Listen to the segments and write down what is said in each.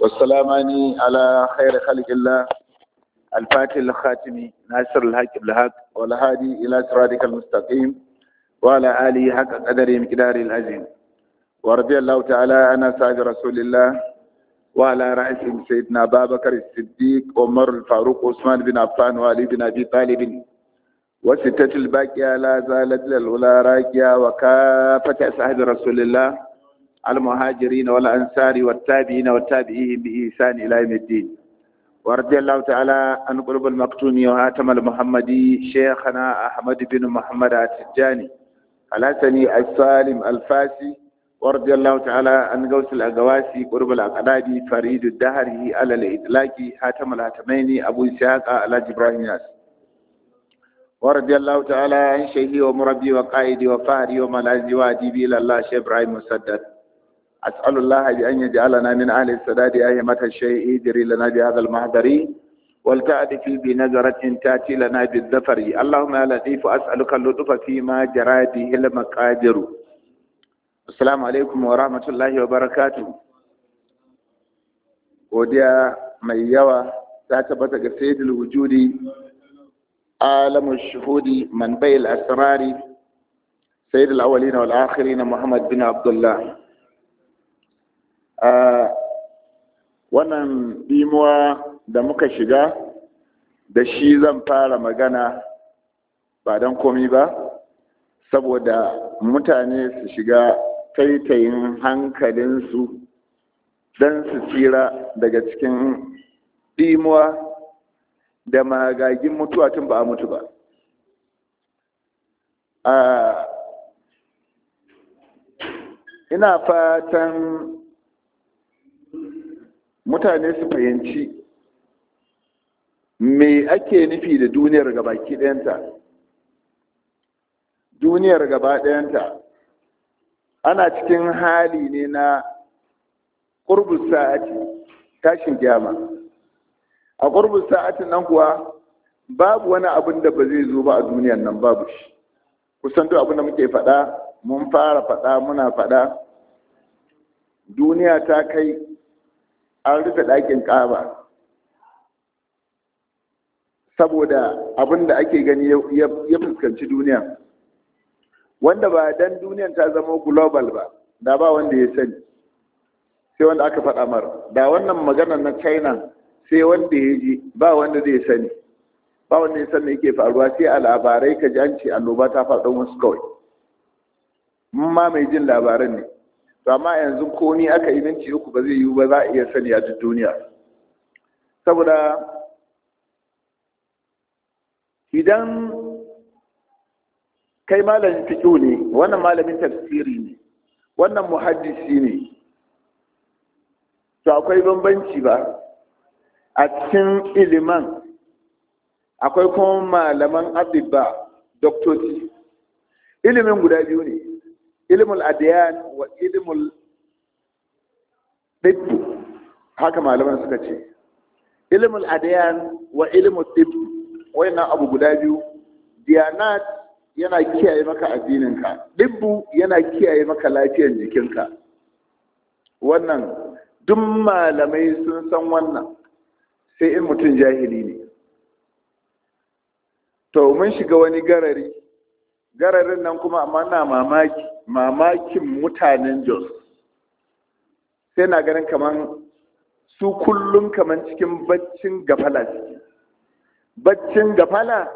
والسلامان على خير خلق الله الفاتح الخاتم ناصر الحق بالحق والهادي إلى صراطك المستقيم وعلى آله حق قدر مقدار العظيم ورضي الله تعالى عن أصحاب رسول الله وعلى رأسهم سيدنا أبا بكر الصديق عمر الفاروق عثمان بن عفان وعلي بن أبي طالب وستة الباقية لا زالت للأولى راكية وكافة أصحاب رسول الله المهاجرين والأنصار والتابعين والتابعين بإحسان إلى يوم الدين ورضي الله تعالى عن قلوب المكتوم وهاتم المحمدي شيخنا أحمد بن محمد التجاني الحسني السالم الفاسي ورضي الله تعالى عن غوث الأقواسي قرب الأقدادي فريد الدهري على الإطلاق حاتم الهاتمين أبو إسحاق على إبراهيم ياس ورضي الله تعالى عن شيخي ومربي وقائدي وفهري وملاذي وأديبي إلى الله شيخ إبراهيم مسدد أسأل الله بأن يجعلنا من أهل السداد أئمة الشيء يجري لنا بهذا المحضر ولتأتي في بنظرة تأتي لنا بالظفر اللهم يا لطيف أسألك اللطف فيما جرى به المقادر السلام عليكم ورحمة الله وبركاته godiya mai yawa ta tabbata ga sayyidul wujudi alamu shuhudi man bayil asrari sayyidul awwalin wal akhirin muhammad bin abdullah wannan dimuwa da muka shiga da shi zan fara magana ba don komi ba saboda mutane su shiga taitayin hankalinsu don su tsira daga cikin dimuwa da magagin mutuwa tun ba a mutu ba ina fatan mutane su fahimci me ake nufi da duniyar gabaki ɗayanta duniyar gaba ɗayanta ana cikin hali ne na ƙurbus sa'ati tashin gyama a ƙurbus sa'atin nan kuwa babu wani abin da ba zai zo ba a duniyar nan babu shi kusan duk abin da muke faɗa mun fara faɗa muna faɗa duniya ta kai an rufe ɗakin ƙaba saboda abin da ake gani ya fuskanci duniya wanda ba dan duniyan ta zama global ba da ba wanda ya sani sai wanda aka faɗa mara da wannan maganar na china sai wanda ya ji ba wanda zai sani ba wanda ya sani yake faruwa sai a labarai ka ji an ce annoba ta faɗo wasu kawai ma mai jin labaran ne to amma yanzu ko ni aka yi minti uku ba zai yiwu ba za a iya sani a duk duniya saboda idan kai malamin fiƙo ne wannan malamin tafsiri ne wannan muhaddisi ne to akwai bambanci ba a cikin iliman akwai kuma malaman abibba doktoci ilimin guda biyu ne ilmul adiyan wa ilmul ɗibbu haka malaman suka ce ilmul adiyan wa ilmul ɗibbu wayannan abu guda biyu diyanat yana kiyaye maka addininka ɗibbu yana kiyaye maka lafiyar jikinka wannan duk malamai sun san wannan sai in mutum jahili ne to mun shiga wani garari gararin nan kuma amma na mamaki mamakin mutanen jos sai na ganin kaman su kullum kaman cikin baccin gafala ciki baccin gafala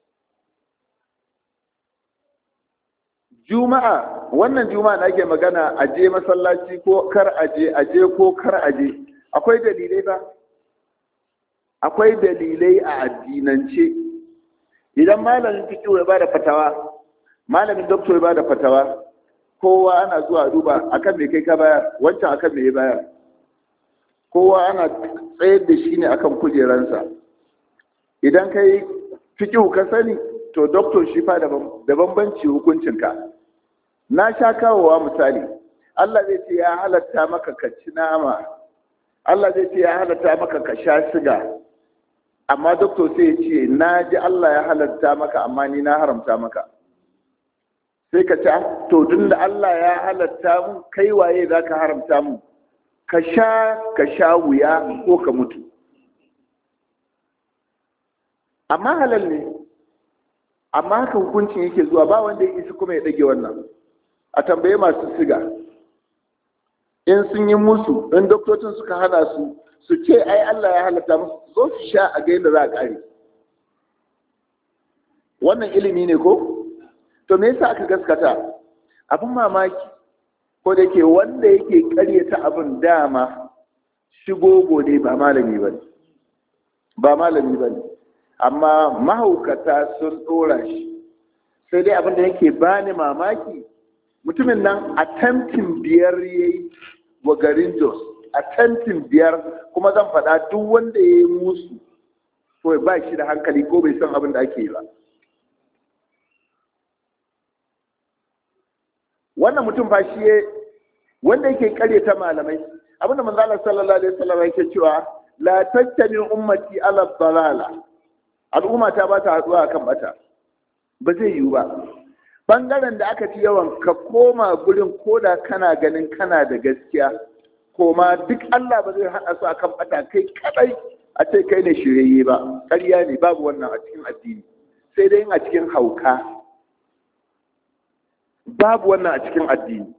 juma'a wannan juma'a da ake magana a je masallaci ko kar aje aje ko kar aje akwai dalilai ba akwai dalilai a addinance idan malamin fiqh ya bada fatawa malamin doctor ya bada fatawa kowa ana zuwa duba akan me kai ka bayar wancan akan me ya bayar kowa ana tsayar da shi ne akan kujeransa idan kai fiqh ka sani to doctor shi fa da bambanci hukuncinka na sha kawowa misali Allah zai ce ya halatta maka ka ci nama Allah zai ce ya halatta maka ka sha siga amma doctor sai ya ce na ji Allah ya halatta maka amma ni na haramta maka sai ka ce to tun da Allah ya halatta mu kai waye za ka haramta mu ka sha ka sha wuya ko ka mutu amma halal ne amma haka hukuncin yake zuwa ba wanda ya isi kuma ya ɗage wannan a tambaye masu siga in sun yi musu in doktocin suka hana su su ce ai Allah ya halatta musu zo su sha a ga yadda za a ƙare wannan ilimi ne ko to me yasa aka gaskata abin mamaki ko da yake wanda yake ƙaryata abin dama shigogo ne ba malami ba ba malami ba amma mahaukata sun ɗora shi sai dai abin da yake bani mamaki mutumin nan attempting biyar ya yi wa garin jos attempting biyar kuma zan faɗa duk wanda ya yi musu to ba shi da hankali ko bai san abin da ake yi ba wannan mutum fa shi wanda yake karyata malamai abinda manzo Allah sallallahu alaihi wasallam yake cewa la tattabi ummati ala dalala al'umma ta ba ta haduwa akan bata ba zai yiwu ba bangaren da aka fi yawan ka koma gurin koda kana ganin kana da gaskiya koma duk Allah ba zai hada su akan bata kai kadai a ce kai ne shirye ba ƙarya ne babu wannan a cikin addini sai dai a cikin hauka babu wannan a cikin addini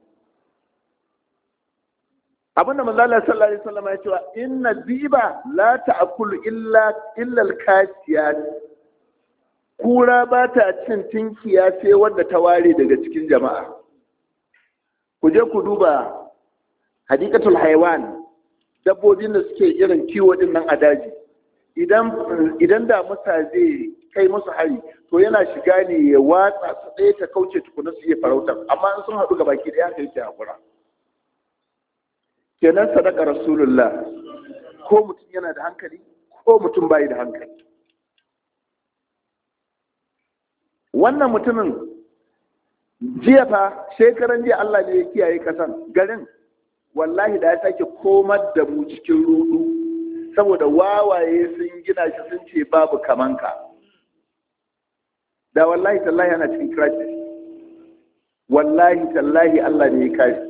abinda manzala sallallahu alaihi wasallam ya cewa inna diba la ta'kulu illa illa al-kasiyat kura ba ta cin tinkiya sai wanda ta ware daga cikin jama'a ku je ku duba hadikatul haiwan dabbobin da suke irin kiwo din nan a daji idan idan da musa zai kai musu hari to yana shiga ne ya watsa su ɗaya ta kauce tukuna su iya farautar amma in sun haɗu ga baki ɗaya haka yake hakura kenan sadaka rasulullah ko mutum yana da hankali ko mutum bai da hankali wannan mutumin jiya fa shekaran jiya Allah ne ya kiyaye kasan garin wallahi da ya sake komar da mu cikin rudu saboda wawaye sun gina shi sun ce babu kamanka da wallahi tallahi ana cikin crisis wallahi tallahi Allah ne ya kare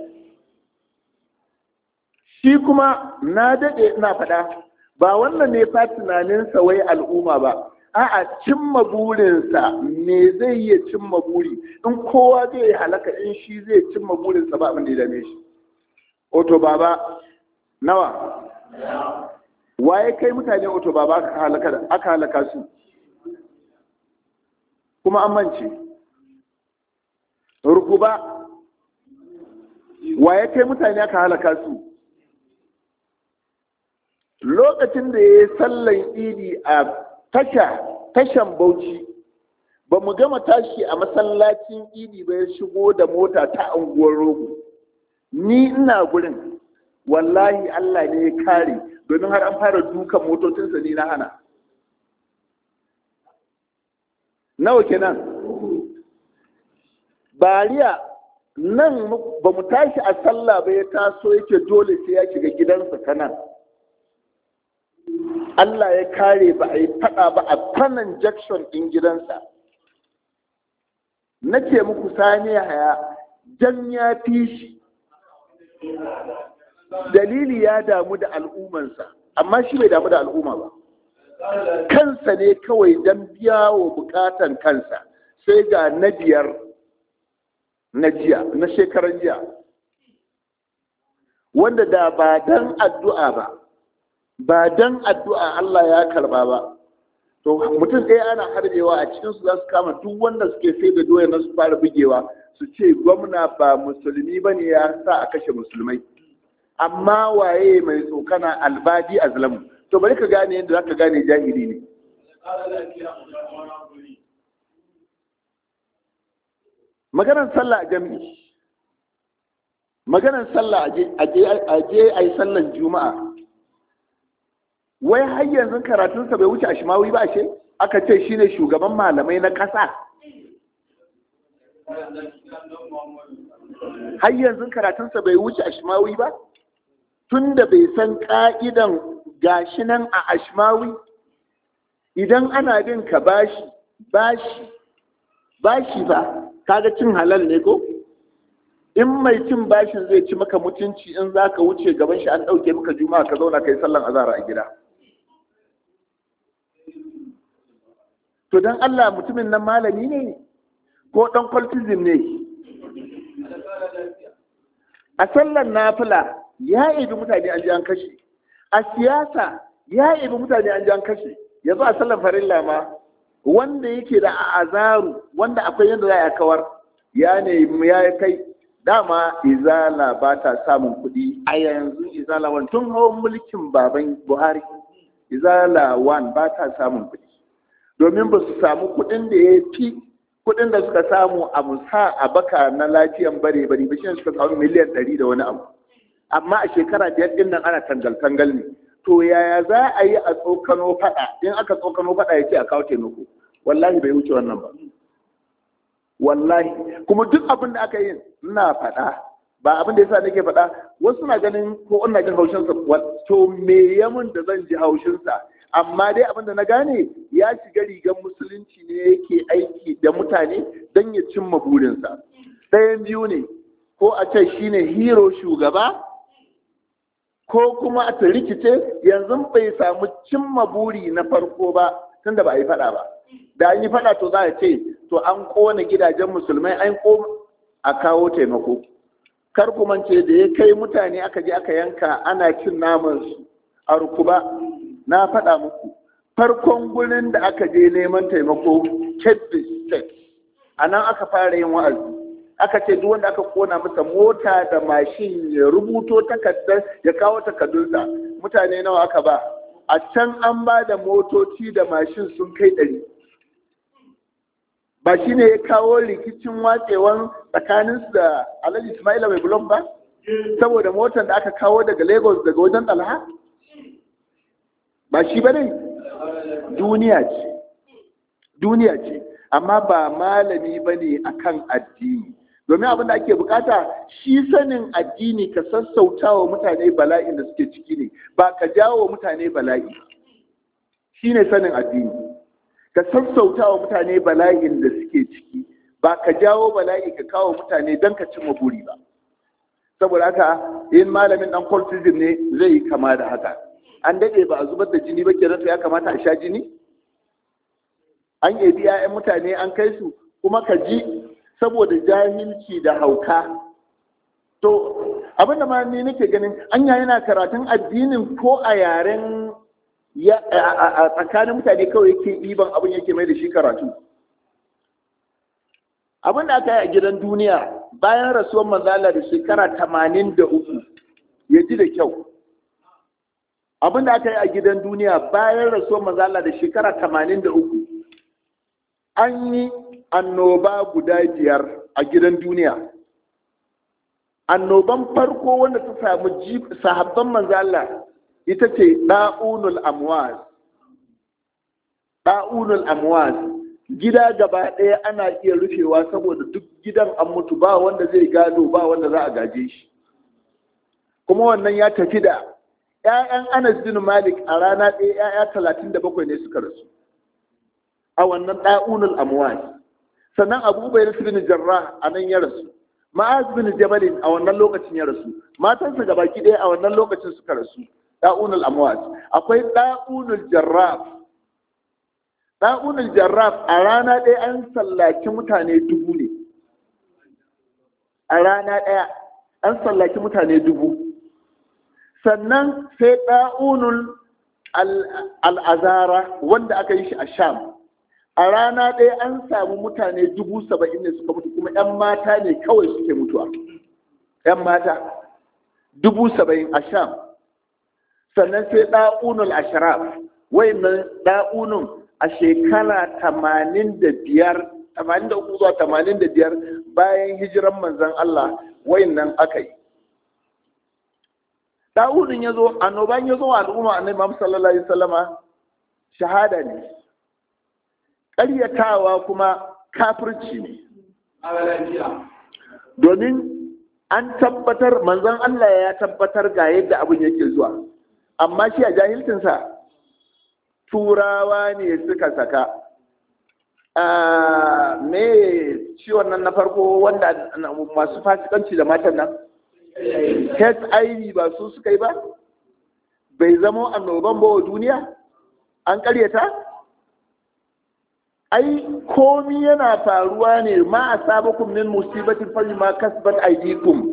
shi kuma na daɗe ina faɗa ba wannan ne fa tunaninsa wai al'umma ba a'a cimma burinsa me zai iya cimma buri in kowa zai halaka in shi zai cimma burinsa ba abin da ya dame shi oto baba nawa waye kai mutane oto baba aka halaka aka halaka su kuma an mance rukuba waye kai mutane aka halaka su lokacin da ya yi sallan idi a tasha tashan bauchi ba mu gama tashi a masallacin idi ba ya shigo da mota ta anguwar rogo ni ina gurin wallahi Allah ne ya kare domin har an fara dukan motocinsa ni na hana nawa kenan bariya nan ba mu tashi a sallah ba ya taso yake dole sai ya shiga gidansa ta nan Allah ya kare ba a yi fada ba a fanan jackson ɗin gidansa na ce muku sani haya jan ya fi shi dalili ya damu da al'ummansa amma shi bai damu da al'umma ba kansa ne kawai don biya wa bukatan kansa sai ga na biyar na jiya na shekaran jiya wanda da ba dan addu'a ba ba dan addu'a Allah ya karba ba to mutum ɗaya ana harbewa a cikin su za su kama duk wanda suke sai da doya na su fara bugewa su ce gwamna ba musulmi ba ne ya sa a kashe musulmai amma waye mai tsokana albadi azlamu to bari ka gane yadda za ka gane jahili ne maganar sallah a jami'i maganar sallah a je a yi sallan juma'a wai har yanzu karatunsa bai wuce a shimawi ba ce aka ce shine shugaban malamai na ƙasa har yanzu karatunsa bai wuce a shimawi ba tun da bai san ƙa'idan gashi nan a ashmawi idan ana bin ka bashi bashi bashi ba kaga cin halal ne ko in mai cin bashin zai ci maka mutunci in za ka wuce gaban shi an ɗauke maka juma'a ka zauna ka yi sallan azara a gida to don allah mutumin nan malami ne ko ɗan kwaltizim ne a sallan nafila ya ibi mutane an ji an kashe a siyasa ya ibi mutane an ji an kashe yanzu a sallan farilla ma wanda yake da azaru wanda akwai yadda za a kawar ya nemi ya kai dama izala ba ta samun kuɗi a yanzu izala wan tun hawan mulkin baban buhari izala wan ba ta samun kuɗi domin ba su samu kuɗin da ya fi kuɗin da suka samu a musa a baka na lafiyan bare bare ba shi suka samu miliyan ɗari da wani abu amma a shekara biyar ɗin nan ana tangal-tangal ne to yaya za a yi a tsokano faɗa in aka tsokano faɗa ya ce a kawo taimako wallahi bai wuce wannan ba wallahi kuma duk abin da aka yi ina faɗa ba abin da yasa nake faɗa wasu na ganin ko ina jin haushinsa to me yamin da zan ji haushinsa amma dai abin da na gane ya shiga rigar musulunci ne yake aiki da mutane don ya cimma burinsa ɗayan biyu ne ko a ce shine hero shugaba ko kuma a ta rikice yanzu bai samu cimma buri na farko ba tunda ba a yi faɗa ba da an yi faɗa to za a ce to an ƙona gidajen musulmai an ko a kawo taimako kar kuma ce da ya kai mutane aka je aka yanka ana cin naman su a rukuba na faɗa muku farkon gurin da aka je neman taimako kebbi state a nan aka fara yin wa'azi aka ce duk wanda aka kona masa mota da mashin ya rubuto takardar ya kawo takardunsa mutane nawa aka ba a can an ba da motoci da mashin sun kai ɗari ba shi ne ya kawo rikicin watsewan tsakaninsu da alhaji ismaila mai bulon ba saboda motar da aka kawo daga lagos daga wajen ɗalha ba shi ba ne duniya ce duniya ce amma ba malami ba ne a kan addini domin abin da ake bukata shi sanin addini ka sassauta wa mutane bala'in da suke ciki ne ba ka jawo wa mutane bala'i shi ne sanin addini ka sassauta wa mutane bala'in da suke ciki ba ka jawo bala'i ka kawo mutane don ka cimma buri ba saboda haka in malamin dan cultism ne zai yi kama da haka an daɗe ba a zubar da jini ba kenan to ya kamata a sha jini an ebi 'ya'yan mutane an kai su kuma ka ji saboda jahilci da hauka to abin da ma ni nake ganin anya yana karatun addinin ko a yaren a tsakanin mutane kawai yake ɗiban abin yake mai da shi karatu abin da aka yi a gidan duniya bayan rasuwar manzala da shekara tamanin da uku ya ji da kyau abin da aka yi a gidan duniya bayan rasuwar manzala da shekara tamanin da uku an yi annoba guda biyar a gidan duniya annoban farko wanda ta samu sahabban manzala ita ce ɗa'unul amwaz ɗa'unul amwaz gida gaba ɗaya ana iya rufewa saboda duk gidan an mutu ba wanda zai gado ba wanda za a gaje shi kuma wannan ya tafi da 'ya'yan anas bin malik a rana ɗaya 'ya'ya talatin da bakwai ne suka rasu a wannan ɗa'unul amwaz sannan abu bai bin jarrah a nan ya rasu ma'az bin jabalin a wannan lokacin ya rasu matansa gabaki ɗaya a wannan lokacin suka rasu ɗa'unul amwaz akwai ɗa'unul jarraf ɗa'unul jarraf a rana ɗaya an sallaki mutane dubu ne a rana ɗaya an sallaki mutane dubu sannan sai ɗa'unul al'azara wanda aka yi shi a sham a rana ɗaya an samu mutane dubu saba'in ne suka mutu kuma 'yan mata ne kawai suke mutuwa 'yan mata dubu saba'in a sham sannan sai ɗa'unul ashraf wayannan ɗa'unun a shekara tamanin da biyar tamanin da uku zuwa tamanin da biyar bayan hijiran manzan Allah wayannan aka yi ɗa'unun ya zo annoban ya zo wa al'umma annabi Muhammad sallallahu alaihi wasallama shahada ne ƙaryatawa kuma kafirci ne domin an tabbatar manzon Allah ya tabbatar ga yadda abin yake zuwa amma shi a jahilcinsa turawa ne suka saka me ciwon nan na farko wanda masu fasikanci da matan nan hiv ba su suka yi ba bai zama annoban ba wa duniya an karyata ai komi yana faruwa ne ma a sabakun min musibatin fari ma kasbat aidikum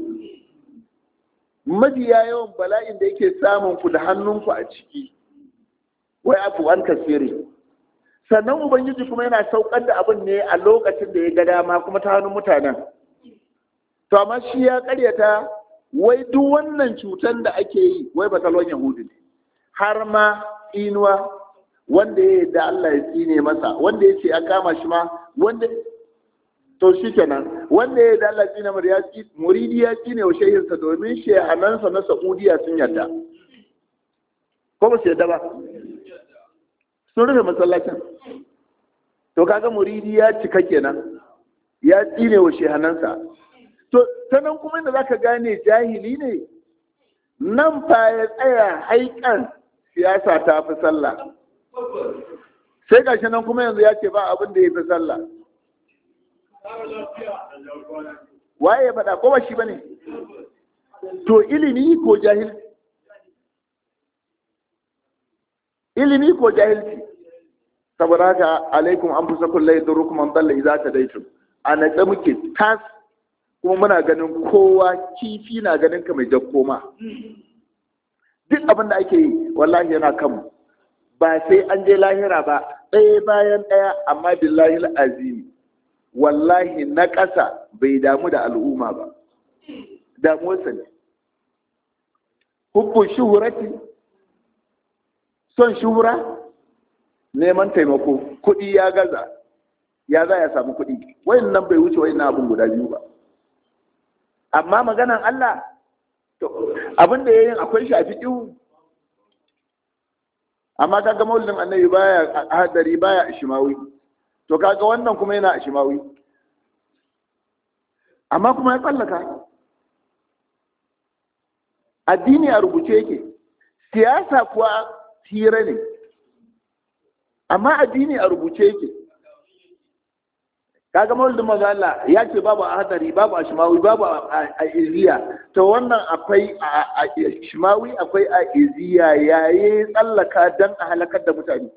mafiya yawan bala'in da yake samun ku da hannunku a ciki wai afu an kasiri sannan ubangiji kuma yana saukar da abin ne a lokacin da ya ga dama kuma ta hannun mutanen to amma shi ya karyata wai duk wannan cutar da ake yi wai batalon yahudu ne har ma inuwa wanda ya da Allah ya tsine masa wanda ya ce a kama shi ma wanda to shi kenan wanda ya da Allah ya tsine masa ya muridi ya tsine wa shehinsa domin shehanansa na Saudiya sun yarda ko ba su yarda ba sun rufe masallacin to kaga muridi ya cika kenan ya tsine wa shehanansa to ta nan kuma inda zaka gane jahili ne nan fa ya tsaya haikan siyasa ta fi sallah sai gashi nan kuma yanzu ya ce ba abin da ya fi sallah waye ya faɗa ko ba shi ba ne to ilimi ko jahilci ilimi ko jahilci saboda haka alaikum an fusa kullai durukum an dalla idza tadaitum a natsa muke tas kuma muna ganin kowa kifi na ganin ka mai jakkoma duk abin da ake yi wallahi yana kanmu ba sai an je lahira ba ɗaya bayan ɗaya amma billahi azimi wallahi na ƙasa bai damu da al'umma ba damuwarsa ne hukun shuhurati son shuhura neman taimako kuɗi ya gaza ya za ya samu kuɗi wayan nan bai wuce wayan abin guda biyu ba amma maganan Allah abin da ya yin akwai shafi ihu amma kaga maulidin annabi baya hadari baya ishimawi to kaga wannan kuma yana ishimawi amma kuma ya tsallaka addini a rubuce yake siyasa kuwa hira ne amma addini a rubuce yake kaga maulidin manzo Allah ya ce babu a hadari babu a shimawi babu a iziya to wannan akwai a shimawi akwai a iziya yayi tsallaka dan a halakar da mutane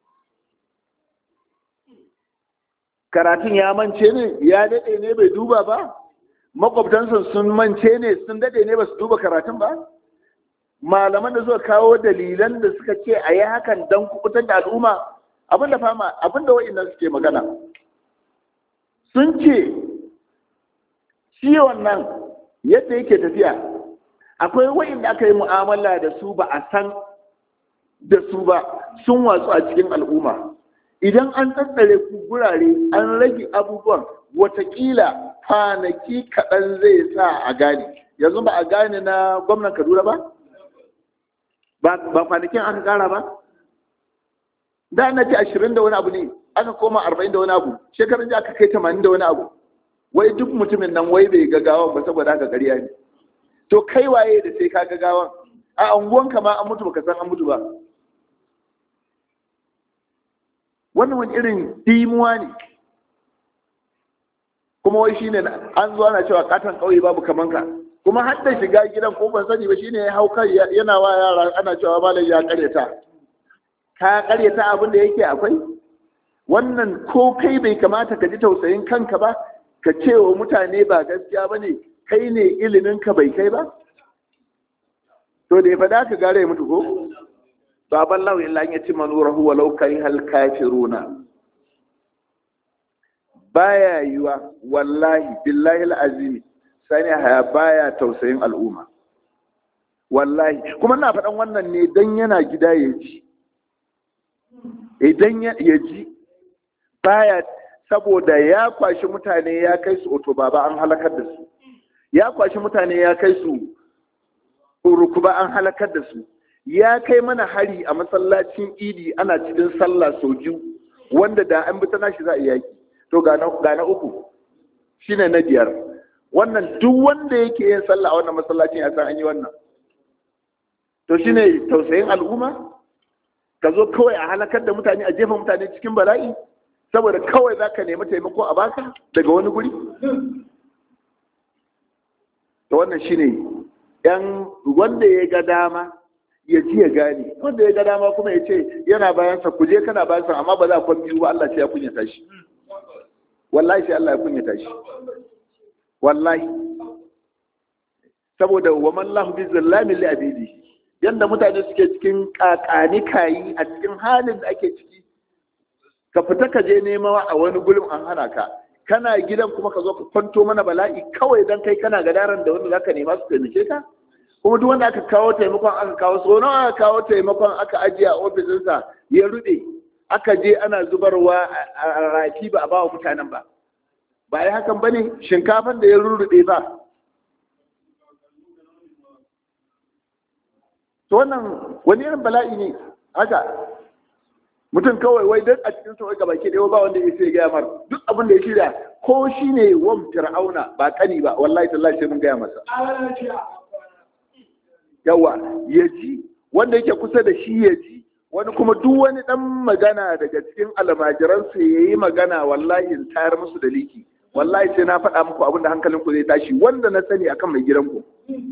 karatun ya mance ne ya dade ne bai duba ba makwabtansa sun mance ne sun dade ne ba su duba karatun ba malaman da suka kawo dalilan da suka ce a yi hakan don kubutar da al'umma abinda fama abinda wa'annan suke magana sun ce ciwon nan yadda yake tafiya akwai wa'inda aka yi mu'amala da su ba a san da su ba sun watsu a cikin al'umma idan an tsatsare ku gurare an rage abubuwan watakila kwanaki kaɗan zai sa a gane yanzu ba a gane na gwamnan kaduna ba ba kwanakin aka ƙara ba da na ce ashirin da wani abu ne aka koma arba'in da wani abu shekarun ji aka kai tamanin da wani abu wai duk mutumin nan wai bai gagawan ba saboda haka ƙarya ne to kai waye da sai ka gagawan a unguwanka ma an mutu baka san an mutu ba wannan wani irin dimuwa ne kuma wai shine an zo ana cewa katon ƙauye babu kaman ka kuma har da shiga gidan ko ban sani ba shine ya hau kai yana wa yara ana cewa malam ya karyata ka karyata abin da yake akwai wannan ko kai bai kamata ka ji tausayin kanka ba ka ce wa mutane ba gaskiya ba ne kai ne iliminka bai kai ba to da ya faɗa ka gare ya mutu ko baban lau illa ya ci manurahu walau kai hal kafiruna baya yiwa wallahi billahi alazimi sani haya baya tausayin al'umma wallahi kuma na faɗan wannan ne dan yana gida ya ji idan ya ji baya saboda ya kwashi mutane ya kai su otobaba an halakar da su ya kwashi mutane ya kai su urukuba an halakar da su ya kai mana hari a masallacin idi ana cikin sallah sau biyu wanda da an bi ta nashi za a yaki to ga na uku shine na biyar wannan duk wanda yake yin sallah a wannan masallacin ya san an yi wannan to shine tausayin al'umma ka zo kawai a halakar da mutane a jefa mutane cikin bala'i saboda kawai za ka nemi taimako a baka daga wani guri to wannan shine yan wanda ya ga dama ya ji ya gane wanda ya ga dama kuma ya ce yana bayansa ku je kana bayansa amma ba za ku biyu ba Allah sai ya kunyata shi wallahi sai Allah ya kunyata shi wallahi saboda wa man lahu bi zallamin li abidi yanda mutane suke cikin kakani kayi a cikin halin da ake ciki ka fita ka je nema a wani gurin an hana ka kana gidan kuma ka zo ka kwanto mana bala'i kawai dan kai kana gadaran da wanda zaka nema su taimake ka kuma duk wanda aka kawo taimakon aka kawo so nawa aka kawo taimakon aka ajiye a ofisinsa ya rude aka je ana zubarwa a rafi ba a ba wa mutanen ba ba ya hakan ba ne shinkafan da ya rurruɗe ba to wannan wani irin bala'i ne haka mutum kawai wai don a cikin sa ga baki ɗaya ba wanda ya sai gaya mar duk abin da ya shirya ko shi ne wan fir'auna ba kani ba wallahi tallahi sai mun gaya masa yawa ya ji wanda yake kusa da shi ya ji wani kuma duk wani dan magana daga cikin almajiransa ya yi magana wallahi in tayar musu da liki wallahi sai na faɗa muku abinda hankalinku zai tashi wanda na sani akan mai gidanku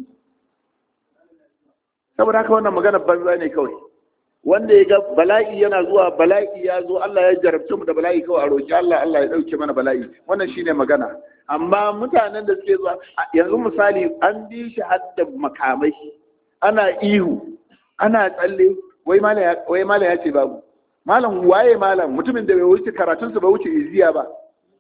saboda haka wannan magana banza ne kawai wanda ya ga bala'i yana zuwa bala'i ya zo Allah ya jarabce mu da bala'i kawai a roƙi Allah Allah ya ɗauke mana bala'i wannan shine magana amma mutanen da suke zuwa yanzu misali an bi shi har da makamai ana ihu ana tsalle wai malam ya ce babu malam waye malam mutumin da bai wuce karatunsa bai wuce iziya ba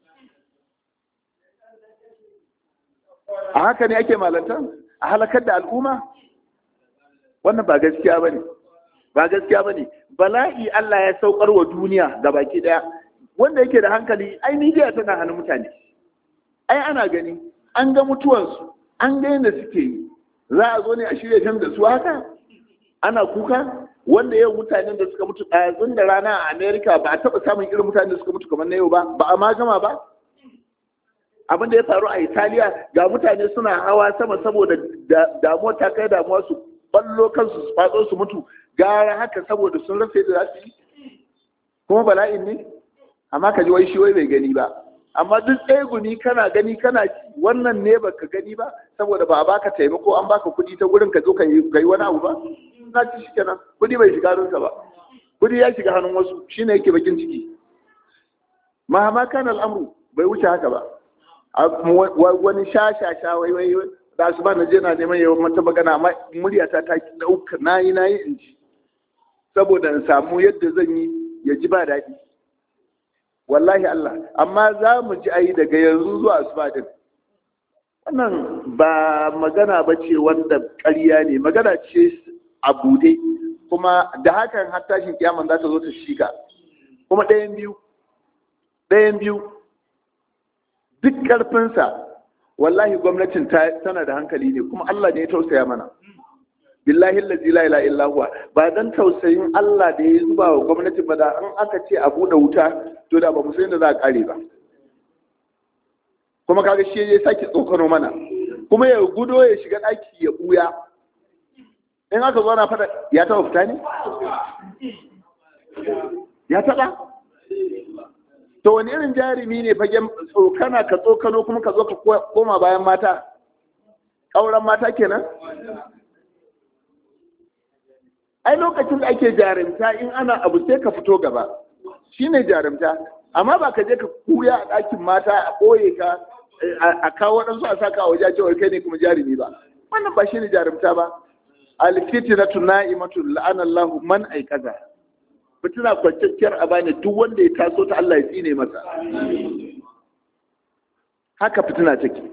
a haka ne ake malanta a halakar da al'umma wannan ba gaskiya ba ne ba gaskiya ba ne bala'i Allah ya saukar wa duniya ga baki daya wanda yake da hankali ai midiya tana hannun mutane ai ana gani an ga mutuwansu an ga yadda suke yi za a zo ne a shirya shan da su haka ana kuka wanda yau mutanen da suka mutu ɗazun da rana a amerika ba a taɓa samun irin mutanen da suka mutu kamar na yau ba ba a ma gama ba abin da ya faru a italiya ga mutane suna hawa sama saboda damuwa ta kai damuwa su ballo kansu su fatso su mutu gara haka saboda sun rasa yadda za su yi kuma bala'in ne amma ka ji wai shi wai bai gani ba amma duk tsegumi kana gani kana wannan ne baka gani ba saboda ba a baka taimako an baka kuɗi ta gurin ka zo ka yi wani abu ba na ci shi kenan kuɗi bai shiga hannunka ba kuɗi ya shiga hannun wasu shine yake bakin ciki mahama kan al'amru bai wuce haka ba wani sha sha sha wai wai da su ba na je na neman yawan mata magana amma murya ta ta ɗauka na yi na yi in ji saboda in samu yadda zan yi ya ji ba daɗi wallahi Allah amma za mu ji ayi daga yanzu zuwa asuba din wannan ba magana ba ce wanda ƙarya ne magana ce a bude kuma da hakan har tashin kiyaman za ta zo ta shiga kuma ɗayan biyu ɗayan biyu duk ƙarfinsa wallahi gwamnatin tana da hankali ne kuma Allah ne ya tausaya mana billahi allazi la ilaha illa huwa ba dan tausayin Allah da ya zuba wa gwamnati ba da an aka ce a bude wuta to da ba mu san da za a kare ba kuma kaga shi ya saki tsokano mana kuma ya gudo ya shiga daki ya buya in aka zo na fada ya taba fita ne ya taba to wani irin jarumi ne fagen tsokana ka tsokano kuma ka zo ka koma bayan mata ƙauren mata kenan ai lokacin da ake jarumta in ana abu sai ka fito gaba shine jarumta amma ba ka je ka kuya a ɗakin mata a ɓoye ka a kawo waɗansu a saka a waje cewa kai ne kuma jarumi ba wannan ba shine jarumta ba alfitinatu na'imatu la'anallahu man aikaza fitina kwanciyar a bani duk wanda ya taso ta Allah ya tsine masa haka fitina take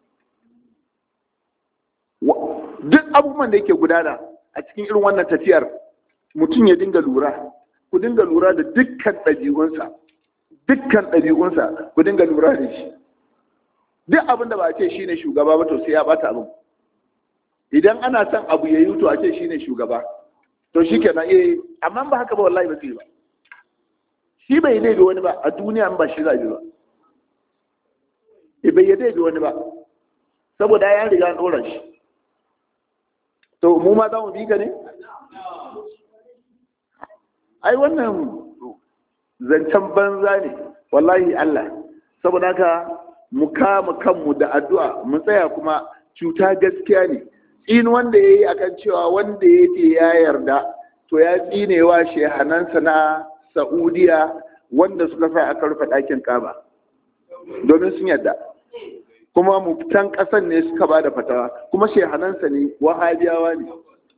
duk abubuwan da yake gudana a cikin irin wannan tafiyar mutum ya dinga lura ku dinga lura da dukkan ɗabi'unsa dukkan ɗabi'unsa ku dinga lura da shi duk abin da ba a ce shi ne shugaba ba to sai ya bata abin idan ana son abu ya yi to a ce shi ne shugaba to shi kenan eh amma ba haka ba wallahi ba zai ba shi bai yi da wani ba a duniya ba shi zabi ba e bai yadda da wani ba saboda ya riga an ɗora shi to mu ma za mu bi ka ne ai wannan zancen banza ne wallahi Allah saboda haka mu kama kanmu da addu'a mu tsaya kuma cuta gaskiya ne in wanda ya yi akan cewa wanda ya ce ya yarda to ya tsinewa shehanansa na Saudiya wanda suka sa aka rufe ɗakin kaba domin sun yarda kuma muftan ƙasan ne suka ba da fatawa kuma shehanansa ne wahabiyawa ne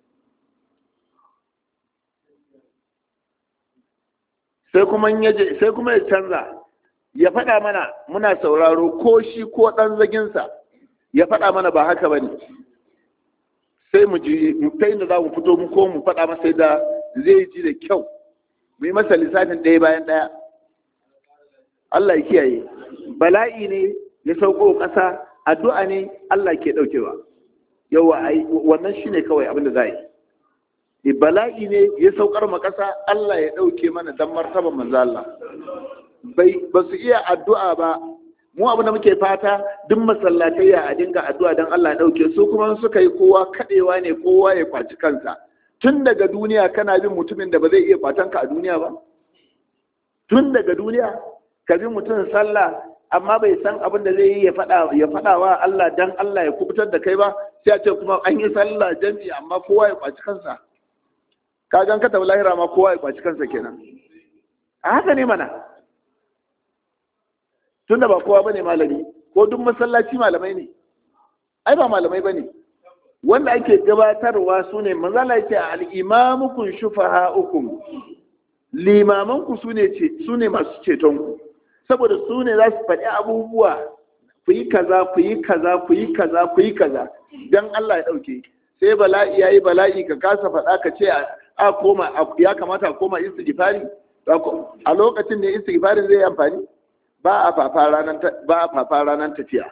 sai kuma sai kuma ya canza ya faɗa mana muna sauraro ko shi ko ɗan zaginsa ya faɗa mana ba haka ba ne sai mu ji ta inda za mu fito mu ko mu faɗa masa da zai ji da kyau mu yi masa lissafin ɗaya bayan ɗaya Allah ya kiyaye bala'i ne ya sauko ƙasa addu'a ne Allah ke ɗaukewa yawa wannan shine kawai abin da za yi bala'i ne ya saukar ma ƙasa Allah ya ɗauke mana dan martaban manzo Allah bai ba su iya addu'a ba mu abin da muke fata duk masallatai ya a dinga addu'a dan Allah ya ɗauke su kuma suka yi kowa kaɗewa ne kowa ya kwaci kansa tun daga duniya kana bin mutumin da ba zai iya kwatan ka a duniya ba tun daga duniya ka bi mutum sallah amma bai san abin da zai yi ya faɗa ya faɗa wa Allah dan Allah ya kubutar da kai ba sai a ce kuma an yi sallah jami'i amma kowa ya kwaci kansa ka gan ka tafi lahira ma kowa ya kwaci kansa kenan a haka ne mana tunda ba kowa bane malami ko duk masallaci malamai ne ai ba malamai bane wanda ake gabatarwa su ne manzala yake al-imamukum shufaha'ukum limamanku su ne su ne masu cetonku saboda su ne za su faɗi abubuwa ku yi kaza ku yi kaza ku yi kaza ku yi kaza dan Allah ya ɗauke sai bala'i yayi bala'i ka kasa faɗa ka ce a koma ya kamata a koma istighfari a lokacin da istighfarin zai amfani ba a fafa ranar ba a fafa ranar tafiya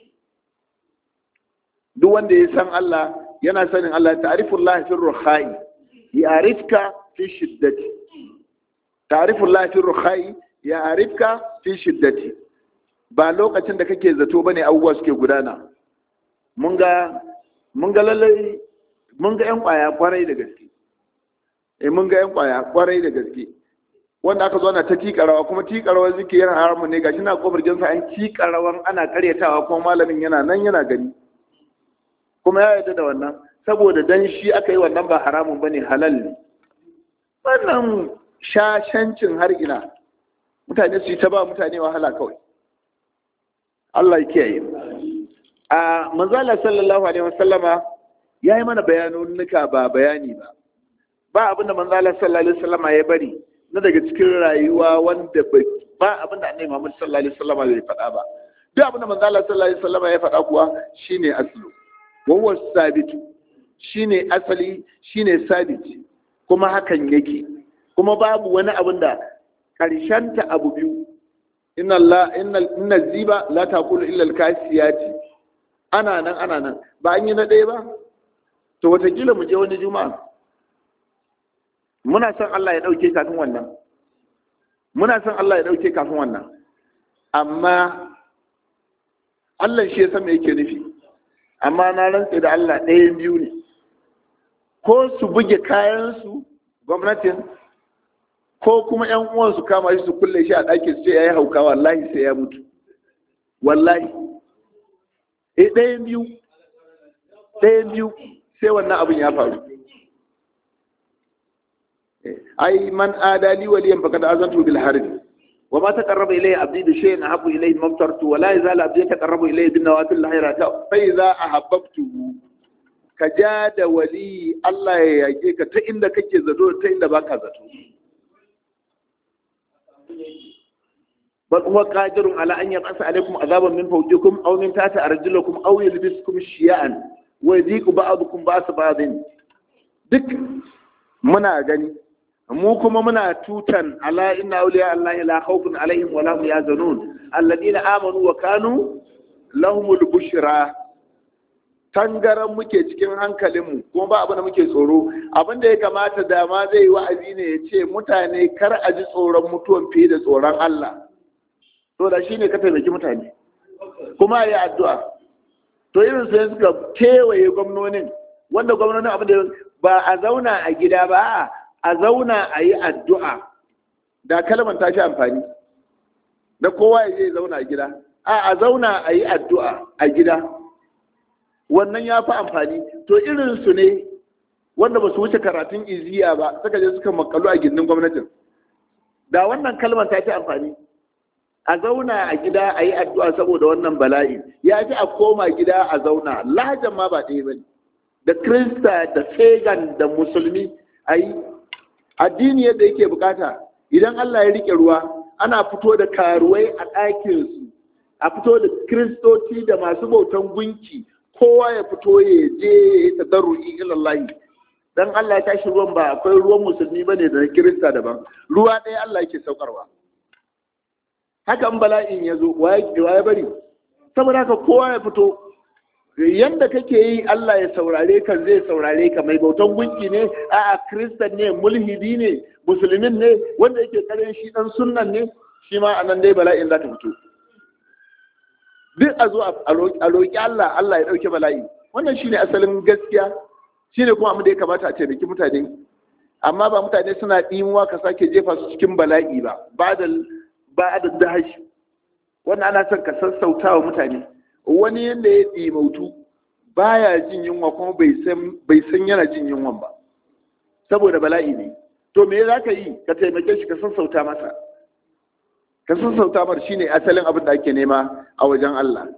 duk wanda ya san Allah yana sanin Allah ta'rifullah fi ruhai ya'rifka fi shiddati ta'rifullah fi ruhai ya'rifka fi shiddati ba lokacin da kake zato bane abubuwa suke gudana mun ga mun ga lallai mun ga yan kwaya kwarai da gaske eh mun ga yan kwaya kwarai da gaske wanda aka zo ana ta tikarawa kuma tikarawa zike yana haramun ne gashi na kofar jinsa an tikarawan ana karyatawa kuma malamin yana nan yana gani kuma ya yarda da wannan saboda dan shi aka yi wannan ba haramun bane halal ne wannan shashancin har ina mutane su yi ta ba mutane wahala kawai Allah ya kiyaye a manzala sallallahu alaihi wasallama ya yi mana bayanunuka ba bayani ba ba abinda manzala sallallahu alaihi wasallama ya bari na daga cikin rayuwa wanda ba abinda annabi Muhammad sallallahu alaihi wasallama bai faɗa ba duk abinda manzala sallallahu alaihi wasallama ya faɗa kuwa shine aslu wawa sabitu shine asali shine sabiti kuma hakan yake kuma babu wani abin da ta abu biyu inna la inna ziba la taqulu illa al-kasiyati ana nan ana nan ba an yi na ɗaya ba to watakila mu je wani juma'a muna son Allah ya ɗauke kafin wannan muna son Allah ya ɗauke kafin wannan amma Allah shi ya san me yake nufi amma na rantse da Allah ɗayan biyu ne ko su buge kayansu gwamnatin ko kuma ‘yan uwan su kama shi su kulle shi a ɗakin su ce ya yi hauka wallahi sai ya mutu wallahi eh ɗayan biyu ɗayan biyu sai wannan abin ya faru ai man adali waliyan faqad azantu bil harbi wa ma taqarraba ilayya abdi bi shay'in ahabbu ilayhi mimma aftartu wa la yazalu abdi yataqarrabu ilayya bin nawafil khairata fa idza ahabbtuhu ka ja da wali Allah ya yage ka ta inda kake zato ta inda baka zato bal huwa qadirun ala an yaqasa alaykum azaban min fawqikum aw min tahti arjulakum aw yalbisukum shiya'an wa yadhiqu ba'dukum ba'sa ba'din duk muna gani mu kuma muna tutan ala inna awliya allahi la khawfun alaihim wa lahum yahzanun alladina amanu wa kanu lahumul bushra tangaran muke cikin hankalinmu kuma ba abin da muke tsoro abin da ya kamata da ma zai yi wa'azi ne ya ce mutane kar a ji tsoron mutuwan fiye da tsoron Allah to da shine ka taimaki mutane kuma ya addu'a to irin sai suka kewaye gwamnonin wanda gwamnonin abin da ba a zauna a gida ba a zauna a yi addu'a da kalmar ta shi amfani da kowa ya je zauna a gida a a zauna a yi addu'a a gida wannan ya fi amfani to irin su ne wanda ba su wuce karatun iziya ba suka je suka makalu a gindin gwamnatin da wannan kalmar ta fi amfani a zauna a gida a yi addu'a saboda wannan bala'i ya fi a koma gida a zauna lahajan ma ba ɗaya ba ne da krista da pagan da musulmi a yi addini yadda yake bukata idan allah ya rike ruwa ana fito da karuwai a ɗakinsu a fito da kristoci da masu bautan gunki kowa ya fito ya je ya tadarru'i ilallahi dan Allah ya tashi ruwan ba akwai ruwan musulmi bane da na kirista daban ruwa ɗaya Allah yake saukarwa hakan bala'in ya zo ya bari saboda haka kowa ya fito yanda kake yi Allah ya saurare ka zai saurare ka mai bautan gunki ne a'a kristan ne mulhidi ne musulmin ne wanda yake karin shi dan sunnan ne shi ma anan dai bala'in za ta fito duk a zo a roƙi Allah Allah ya ɗauke bala'i wannan shine asalin gaskiya shine kuma abin da ya kamata a taimaki mutane amma ba mutane suna ɗimuwa ka sake jefa su cikin bala'i ba ba da ba da dahashi wannan ana son ka sassauta wa mutane wani yadda ya ɗimautu baya jin yunwa kuma bai san yana jin yunwan ba saboda bala'i ne to me za ka yi ka taimake shi ka sassauta masa ka sassauta mar shine asalin abin da ake nema a wajen Allah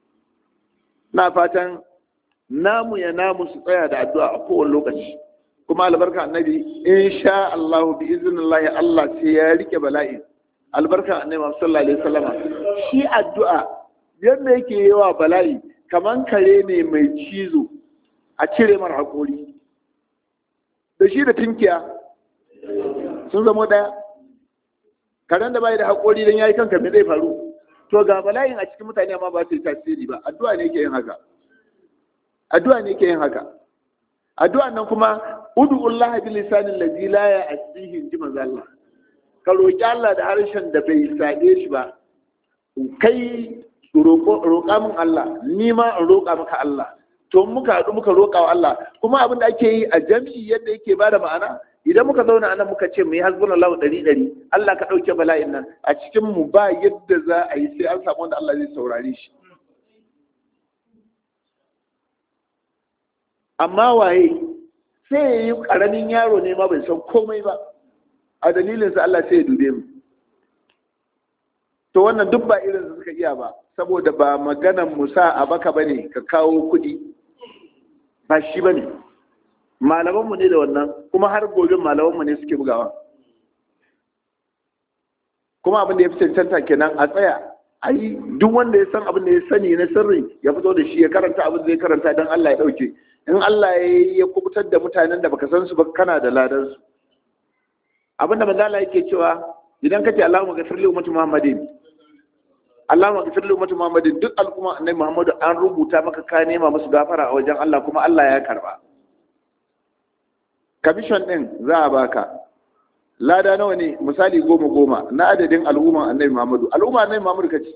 na fatan namu ya namu su tsaya da addu'a a kowane lokaci kuma albarka annabi insha Allah bi iznillahi Allah sai ya rike bala'i albarka annabi sallallahu alaihi wasallama shi addu'a yadda yake yawa bala'i kaman kare ne mai cizo a cire mar hakori da shi da tinkiya sun zama daya karen da bai da hakori dan yayi kanka me zai faru to ga bala'in a cikin mutane amma ba su yi tasiri ba addu'a ne yake yin haka addu'a ne ke yin haka addu'a nan kuma ud'ullaha bil lisanin ladzi la ya'tihi ji manzo Allah ka roki Allah da harshen da bai sade shi ba kai roƙa min Allah ni ma in roƙa maka Allah to muka haɗu muka roƙa wa Allah kuma abin da ake yi a jam'i yadda yake bada ma'ana idan muka zauna anan muka ce mu yi hasbunallahu ɗari ɗari Allah ka ɗauke bala'in nan a cikin mu ba yadda za a yi sai an samu wanda Allah zai saurare shi amma waye sai ya yi ƙaramin yaro ne ma bai san komai ba a dalilinsa Allah sai ya dube mu to wannan duk ba irin su suka iya ba saboda ba maganan musa a baka bane ka kawo kuɗi ba shi bane malamanmu ne da wannan kuma har gobe malamanmu ne suke bugawa kuma abin da ya fi cancanta kenan a tsaya ai duk wanda ya san abin da ya sani na sirri ya fito da shi ya karanta abin da ya karanta don Allah ya ɗauke in Allah ya kubutar da mutanen da baka san su ba kana da ladan su abin da manzo Allah yake cewa idan kace Allahumma ghafir li ummati Muhammadin Allahumma ghafir li ummati Muhammadin duk al'umma annabi Muhammadu an rubuta maka ka nema musu gafara a wajen Allah kuma Allah ya karba commission din za a baka lada nawa ne misali goma goma na adadin al'umman annabi Muhammadu al'umma annabi Muhammadu kace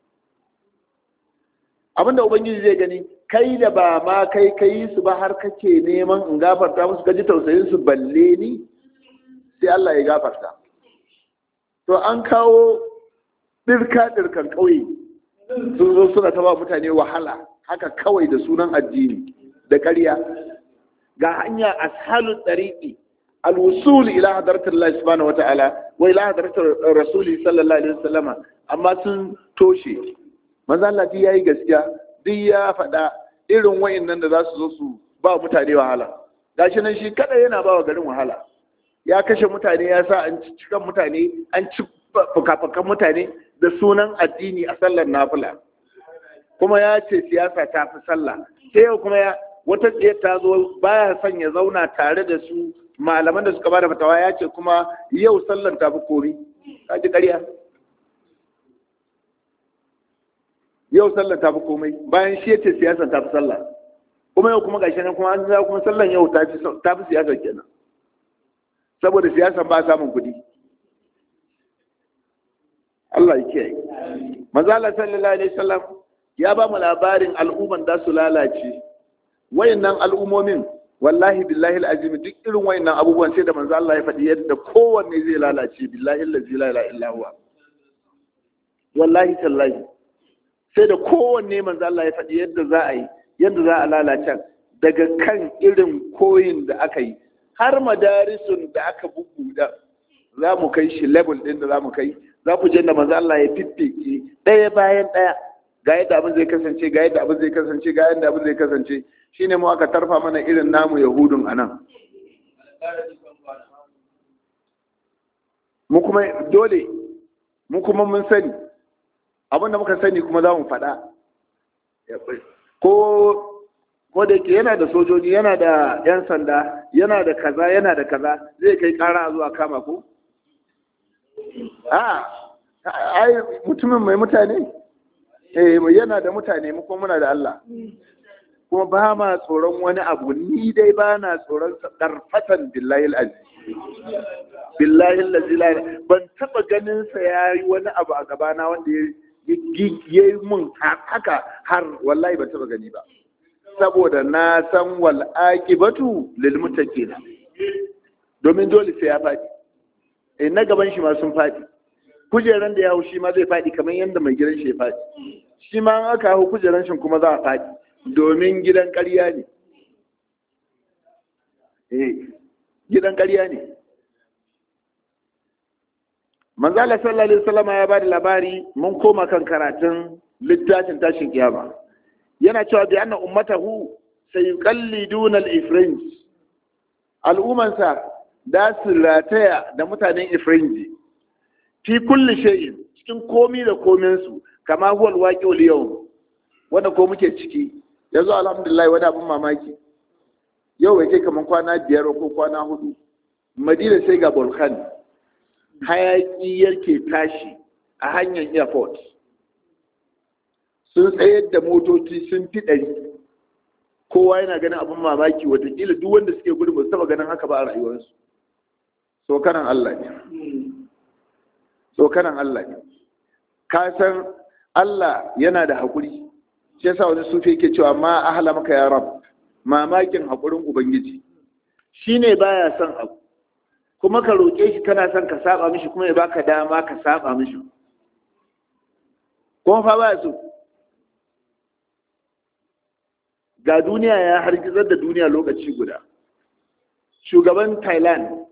abinda ubangiji zai gani kai da ba ma kai kai su ba har kake neman in gafarta musu gaji tausayin su balle ni sai Allah ya gafarta to an kawo dirka dirkan kauye sun zo suna ta ba mutane wahala haka kawai da sunan addini da ƙarya ga hanya ashalu tariqi alwusul ila hadratil Allah subhanahu wata'ala wa ila hadratir rasuli sallallahu alaihi wasallama amma sun toshe manzo Allah yayi gaskiya duk ya faɗa irin wa'annan da za su zo su ba mutane wahala gashi nan shi kada yana ba wa garin wahala ya kashe mutane ya sa an ci cikan mutane an ci fukafukan mutane da sunan addini a sallar nafila kuma ya ce siyasa ta fi sallah sai yau kuma ya wata tsaye ta zo baya son ya zauna tare da su malaman da suka bada fatawa ya ce kuma yau sallar ta fi kori ka ji ƙarya yau sallar ta fi komai bayan shi yace siyasa ta fi sallah kuma yau kuma gashi nan kuma an za kuma sallan yau ta fi ta fi siyasa kenan saboda siyasa ba samun kuɗi Allah ya kiyaye manzo Allah sallallahu alaihi wasallam ya ba mu labarin al'umman da su lalace wayannan al'ummomin wallahi billahi alazim duk irin wayannan abubuwan sai da manzo Allah ya faɗi yadda kowanne zai lalace billahi allazi la ilaha illa huwa wallahi tallahi sai da kowanne manzo Allah ya faɗi yadda za a yi yadda za a lalace daga kan irin koyin da aka yi har madarisun da aka bubbuda za mu kai shi level ɗin da za mu kai za ku je da manzo Allah ya fiffike ɗaya bayan ɗaya ga yadda abin zai kasance ga yadda abin zai kasance ga yadda abin zai kasance shine mu aka tarfa mana irin namu yahudun anan mu kuma dole mu kuma mun sani abinda muka sani kuma za mu faɗa ko ko da yake yana da sojoji yana da yan sanda yana da kaza yana da kaza zai kai kara zuwa kama ko a ai mutumin mai mutane eh yana da mutane mu kuma muna da Allah kuma ba ma tsoron wani abu ni dai ba na tsoron darfatan billahi al'aziz billahi al'aziz ban taba ganin sa yayi wani abu a gabana wanda ya yi mun haka har wallahi ban taba gani ba saboda na san wal aqibatu lil muttaqin domin dole sai ya faɗi eh na gaban shi ma sun faɗi kujeran da ya hau shi ma zai faɗi kamar yadda mai gidan shi ya faɗi shi ma an aka hau kujeran shi kuma za a faɗi domin gidan ƙarya ne eh gidan ƙarya ne manzala sallallahu alaihi wasallam ya bada labari mun koma kan karatun littafin tashin kiyama yana cewa bi anna ummatahu sayuqalliduna al-ifrinj al'ummansa da su rataya da mutanen ifrinji fi kulli shay'in cikin komi da komin su kama huwa al-waqi'ul yawm wanda ko muke ciki yanzu alhamdulillah wani abin mamaki yau bai kai kaman kwana biyar ko kwana hudu madina sai ga volcan hayaki yake tashi a hanyar airport sun tsayar da motoci sun fi ɗari kowa yana ganin abin mamaki watakila duk wanda suke gudu ba su taba ganin haka ba a rayuwarsu sokanan Allah ne sokanan Allah ne ka san Allah yana da haƙuri shi yasa wani sufi yake cewa ma ahla maka ya rab mamakin haƙurin ubangiji shine baya son abu kuma ka roƙe shi kana son ka saba mishi kuma ya baka dama ka saba mishi kuma fa baya so ga duniya ya hargizar da duniya lokaci guda shugaban thailand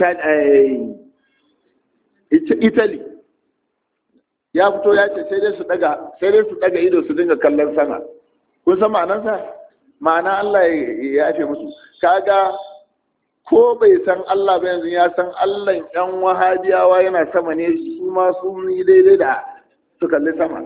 italy ya fito ya ce sai dai su daga sai dai su daga ido su dinga kallon sama kun san ma'anarsa ma'ana Allah ya yafe musu kaga ko bai san Allah ba yanzu ya san Allah yan wahabiyawa yana sama ne su ma sun yi daidai da su kalli sama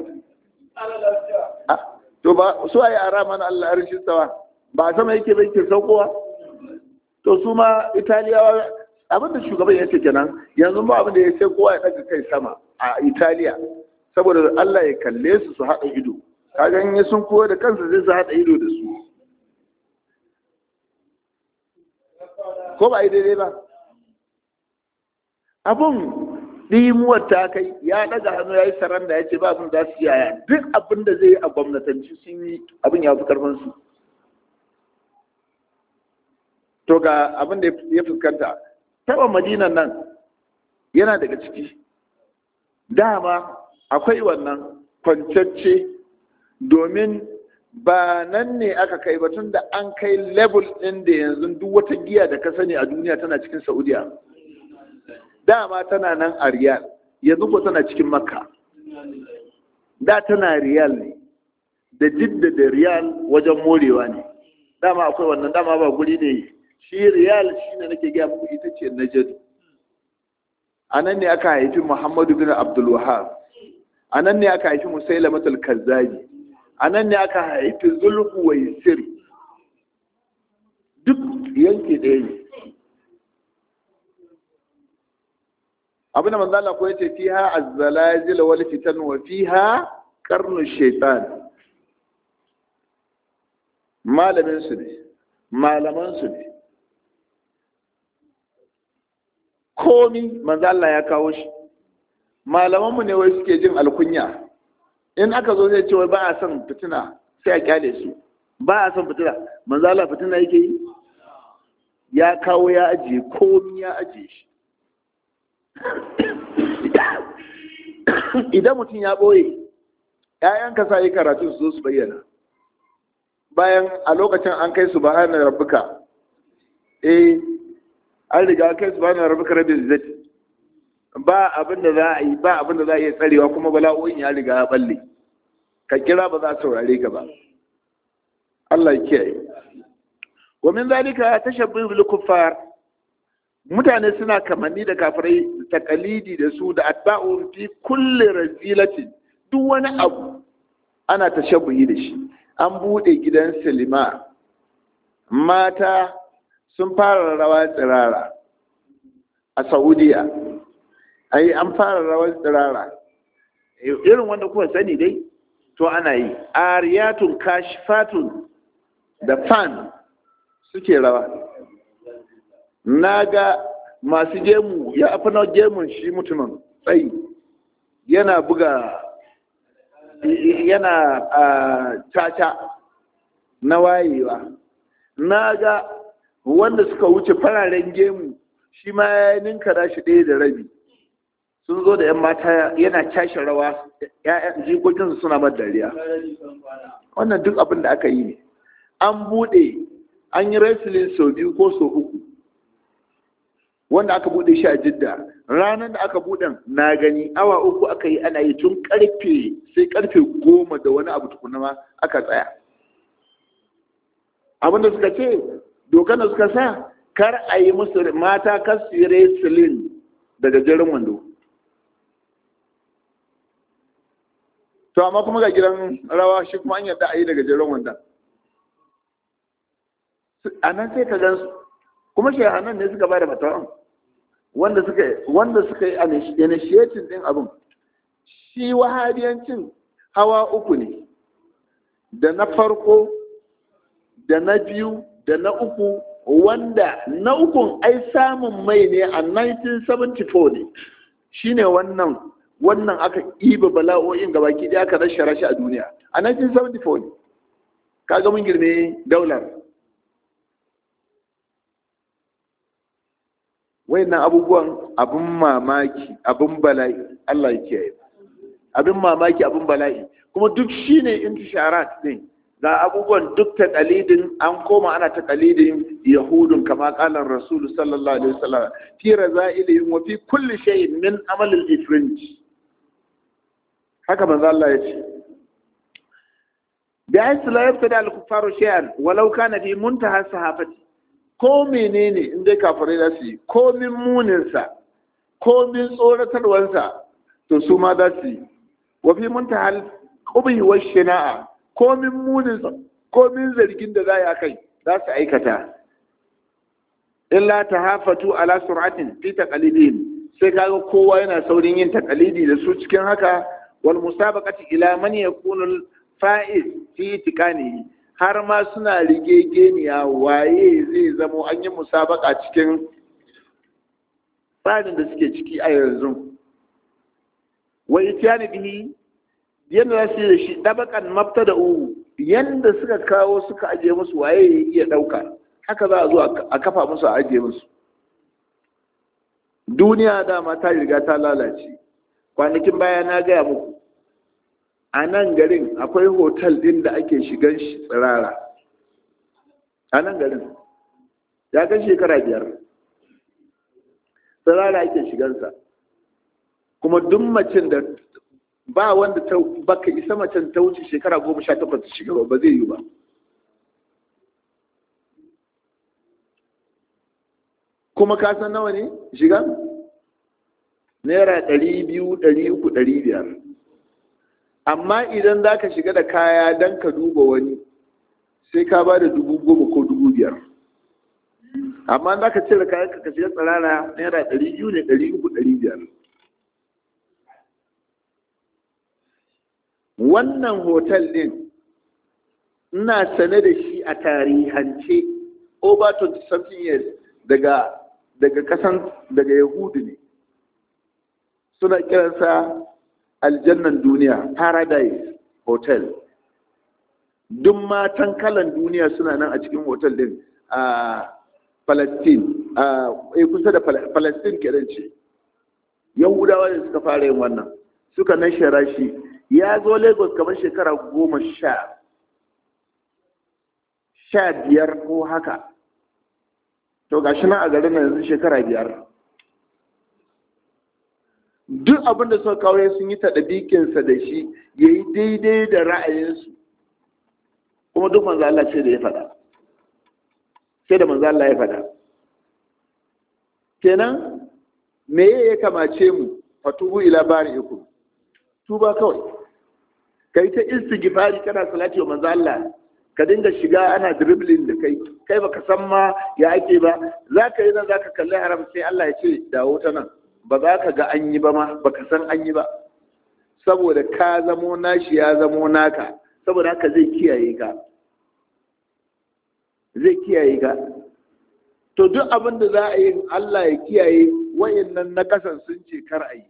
to ba su ayi ara mana Allah arshin sawa ba sama yake bai ke saukowa to su ma italiyawa abinda shugaban ya ce kenan yanzu ba abinda ya ce kowa ya daga kai sama a italiya saboda Allah ya kalle su su haɗa ido kaga in sun kowa da kansa zai su haɗa ido da su ko ba yi daidai ba abun ɗimuwar ta kai ya ɗaga hannu ya yi saranda ya ce ba abin za su yaya duk abin da zai yi a gwamnatanci sun yi abin ya fi karfinsu to ga abin da ya fuskanta taɓa madinan nan yana daga ciki dama akwai wannan kwancacce domin ba nan ne aka kai ba tun da an kai level ɗin da yanzu duk wata giya da ka sani a duniya tana cikin saudiya dama tana nan a riyal yanzu ko tana cikin makka da tana riyal ne da jidda da riyal wajen morewa ne dama akwai wannan dama ba guri ne shi riyal shi ne nake gaya muku ita ce najadu a nan ne aka haifi muhammadu bin abdul wahab a nan ne aka haifi musailamatul kazzabi a nan ne aka haifi zulhu wa sir duk yanki ɗaya ne abin da manzo Allah ko yace fiha az-zalazil wal fitan wa fiha qarnu shaytan malamin su ne malaman su ne komi manzo Allah ya kawo shi malaman mu ne wai suke jin alkunya in aka zo zai ce wai ba a son fitina sai a kyale su ba a son fitina manzo Allah fitina yake yi ya kawo ya ajiye komi ya ajiye shi idan mutum ya ɓoye ‘ya'yanka sa yi karatu su zo su bayyana bayan a lokacin an kai su ba hannun rabbuka eh an riga kai su ba hannun rabbuka rabin zati ba abin da za a yi ba abin da za a iya tsarewa kuma bala'o'in ya riga ya balle ka kira ba za a saurare ka ba Allah ya kiyaye wa min zalika tashabbuh bil kuffar mutane suna kamanni da kafirai takalidi da su da atba'u fi kulli razilatin duk wani abu ana tashabbuhi da shi an bude gidan silima mata sun fara rawa tsirara a saudiya ai an fara rawar tsirara irin wanda kuka sani dai to ana yi ariyatun kashifatun da fan suke rawa na ga masu gemu ya fi na gemun shi mutumin tsayi yana buga yana caca na wayewa na ga wanda suka wuce fararen gemu shi ma ya ninka shi ɗaya da rabi sun zo da 'yan mata yana cashe rawa ya'yan jikokinsu suna mar dariya wannan duk abin da aka yi ne an buɗe an yi wrestling sau biyu ko sau uku wanda aka buɗe shi a jidda ranar da aka buɗe na gani awa uku aka yi ana yi tun karfe sai karfe goma da wani abu tukuna ma aka tsaya abinda suka ce dokar da suka sa kar a yi musu mata kar su yi wrestling daga jirin wando to amma kuma ga gidan rawa shi kuma an yadda a yi daga jiran wanda a nan sai ka gan su kuma shahanan ne suka bada fatawan wanda suka wanda suka yi initiating din abin shi wahabiyancin hawa uku ne da na farko da na biyu da na uku wanda na ukun ai samun mai ne a 1974 ne shine wannan wannan aka iba bala'o'in gabaki ɗaya aka rashe rashe a duniya a 1974 ne kaga mun girme daular wayannan abubuwan abin mamaki abin bala'i Allah ya kiyaye abin mamaki abin bala'i kuma duk shine intisharat din ga abubuwan duk ta kalidin an koma ana ta kalidin yahudun kama kalan rasulu sallallahu alaihi wasallam fi razailihim wa fi kulli shay'in min amal al-ifrinj haka manzo Allah ya ce bi aisu la yabtada al-kuffaru shay'an walau kana fi muntaha sahafati ko menene in dai kafirai za su yi ko min muninsa ko min tsoratarwansa to su ma za su yi wa fi muntaha al-qubhi wa shina'a ko min muninsa ko min zargin da za a kai za su aikata illa tahafatu ala sur'atin fi taqalidin sai kaga kowa yana saurin yin taqalidi da su cikin haka wal musabaqati ila man yakunu al fa'iz fi tiqanihi har ma suna rigegeniya waye zai zamo an yi musabaka cikin tsarin da suke ciki a yanzu wa itiyani bihi yadda za su yi da shi ɗabakan mafta da uhu yadda suka kawo suka ajiye musu waye ya iya ɗauka haka za a zo a kafa musu a ajiye musu duniya dama ta riga ta lalace kwanakin baya na gaya muku a nan garin akwai hotel ɗin da ake shigan shi tsirara a nan garin ya kan shekara biyar tsirara ake shigansa kuma duk macin da ba wanda ta baka isa macen ta wuce shekara goma sha takwas shiga ba zai yi ba kuma ka san nawa ne shiga naira ɗari biyu ɗari uku ɗari biyar amma idan za ka shiga da kaya don ka duba wani sai ka ba da dubu goma ko dubu biyar amma za ka cire kayan ka shiga tsirara naira ɗari biyu ne ɗari uku ɗari biyar wannan hotel din ina sane da shi a tarihance over 20 something years daga daga kasan daga yahudu ne suna kiransa aljannan duniya paradise hotel duk matan kalan duniya suna nan a cikin hotel din a palestine a kusa da palestine kenan ce yahudawa ne suka fara yin wannan suka nashara shi ya zo lagos kamar shekara goma sha sha biyar ko haka to ga shi nan a garin yanzu shekara biyar duk abin da suka kawo sun yi taɗabikinsa da shi ya yi daidai da ra'ayinsu kuma duk manzo Allah ce da ya faɗa sai da manzo Allah ya faɗa kenan me ya kamace mu fatubu ila bari'ikum tuba kawai kai ta istighfari kana salati wa manzo Allah ka dinga shiga ana dribbling da kai kai baka san ma ya ake ba zaka yi nan zaka kalli haram sai Allah ya ce dawo ta nan ba za ka ga an yi ba ma baka san an yi ba saboda ka zamo nashi ya zamo naka saboda haka zai kiyaye ka zai kiyaye ka to duk abin da za a yi Allah ya kiyaye wayannan na kasan sun ce kar a yi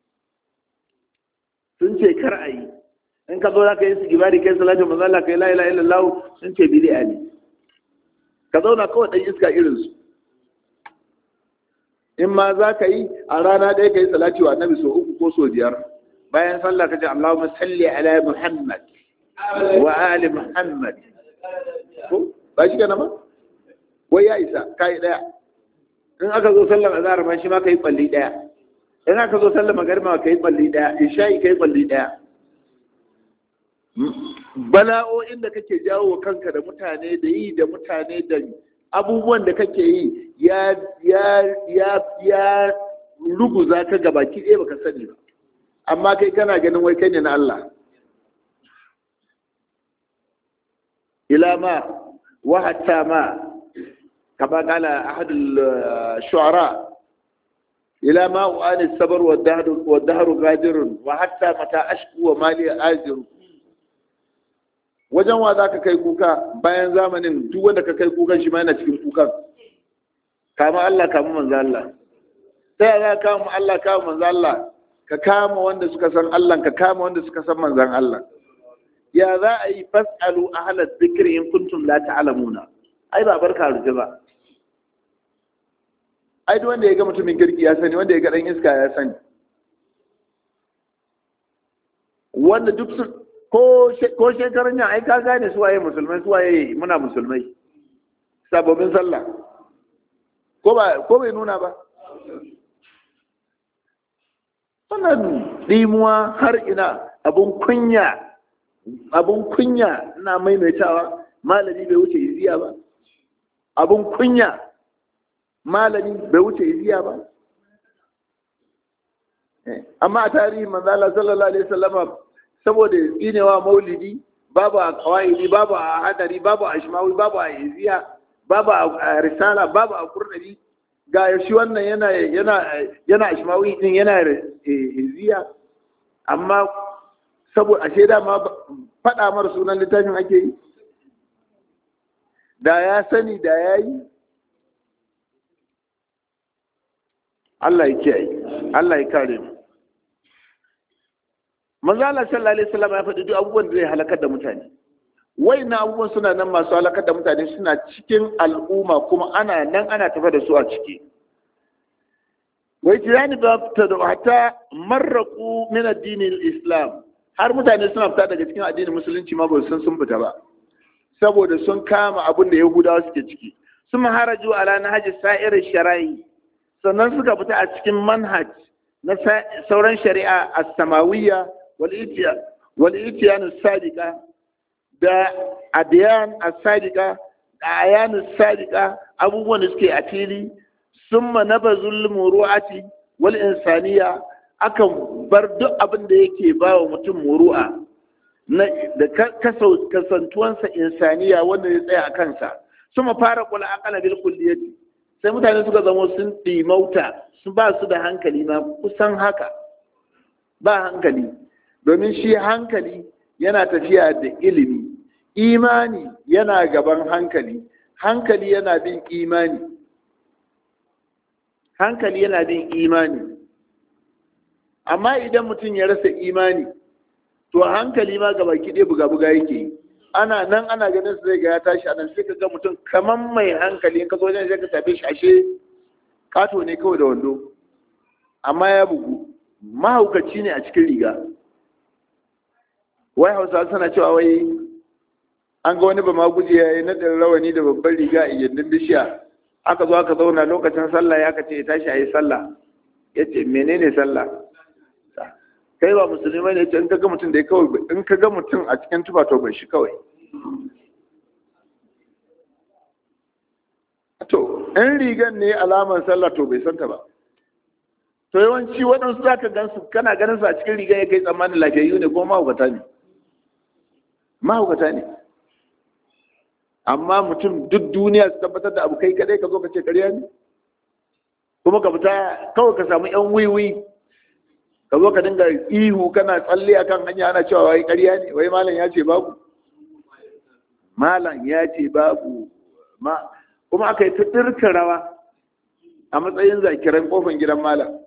sun ce kar a yi in ka zo za ka yi sigibari kai salatu manzo Allah kai la ilaha illallah sun ce bid'a ne ka zauna kawai dan iska irin su in ma za ka yi a rana ɗaya ka yi salati wa annabi so uku ko so biyar bayan sallah ka ce Allahumma salli ala Muhammad wa ali Muhammad ko ba shi kana ba wai ya isa kai daya in aka zo sallar azhar ma shi ma kai balli daya in aka zo sallar magariba kai balli daya isha'i kai balli daya bala'o'in da kake jawo kanka da mutane da yi da mutane da abubuwan da kake yi ya ya ya ya ruguza ka gabaki ɗaya baka sani ba amma kai kana ganin wai kai ne na Allah ila ma wa hatta ma kama kala ahad shu'ara ila ma u'ani sabar wa dahru wa dahru gadirun wa hatta mata ashku wa mali ajiru wajen wa za ka kai kuka bayan zamanin duk wanda ka kai kukan shi ma yana cikin kukan kama Allah kama manzo Allah sai za ka kama Allah kama manzo Allah ka kama wanda suka san Allah ka kama wanda suka san manzon Allah ya za a yi fasalu ahla dhikri in kuntum la ta'lamuna ai ba barka ruje ba ai duk wanda ya ga mutumin kirki ya sani wanda ya ga dan iska ya sani wanda duk ko shekarun yan ai ka gane su waye musulmai su waye muna musulmai sababbin sallah ko ba ko bai nuna ba wannan dimuwa har ina abun kunya abun kunya ina maimaitawa malami bai wuce iziya ba abun kunya malami bai wuce iziya ba amma a tarihin manzala sallallahu alaihi wasallama saboda tsinewa maulidi babu a kawaidi babu a hadari babu a shimawi babu a iziya babu a risala babu a kurnabi ga shi wannan yana yana yana shimawi din yana iziya amma saboda ashe da ma faɗa mar sunan littafin ake yi da ya sani da ya yi Allah ya kiyaye Allah ya kare mu manzo Allah sallallahu alaihi wasallam ya faɗi duk abubuwan da zai halakar da mutane na abubuwan suna nan masu halakar da mutane suna cikin al'umma kuma ana nan ana tafa da su a ciki wai tiyani ba ta da hatta marraku min addinin islam har mutane suna fita daga cikin addinin musulunci ma ba san sun fita ba saboda sun kama abin da yahudawa suke ciki sun haraju ala nahji sa'irin shara'i sannan suka fita a cikin manhaj na sauran shari'a as-samawiyya والإتيان الصادقة da adiyan as-sadiqa da ayan as-sadiqa abubuwan da suke a fili summa nabazul muru'ati wal insaniya akan bar duk abin da yake ba wa mutum muru'a da kasantuwansa insaniya wanda ya tsaya a kansa suma fara kula aqala bil kulliyati sai mutane suka zama sun dimauta su ba su da hankali ma kusan haka ba hankali domin shi hankali yana tafiya da ilimi imani yana gaban hankali hankali yana bin imani hankali yana bin imani amma idan mutum ya rasa imani to hankali ma gaba kiɗe buga-buga yake yi ana nan ana ganin su zai ga ya tashi anan sai ka ga mutum kaman mai hankali in ka zo wajen sai ka tafi shi ashe kato ne kawai da wando amma ya bugu mahaukaci ne a cikin riga wai hausa suna cewa wai an ga wani ba ma guje ya yi naɗin rawani da babban riga a gindin bishiya aka zo aka zauna lokacin sallah ya kace ya tashi a yi sallah ya ce menene sallah kai ba musulmi ne ce in ka ga mutum da ya kawai in ka ga mutum a cikin tufa to bai shi kawai to in rigan ne alaman sallah to bai santa ba to yawanci waɗansu za ka gansu kana ganin su a cikin rigan ya kai tsammanin lafiyayyu ne ko mahaukata ne mahaukata ne amma mutum duk duniya su tabbatar da abu kai kadai ka zo ka ce karya ne kuma ka fita kawai ka samu yan wiwi ka zo ka dinga ihu kana tsalle akan hanya ana cewa wai karya ne wai malam ya ce babu malam ya ce babu ma kuma aka yi ta ɗirka rawa a matsayin zakiran kofan gidan malam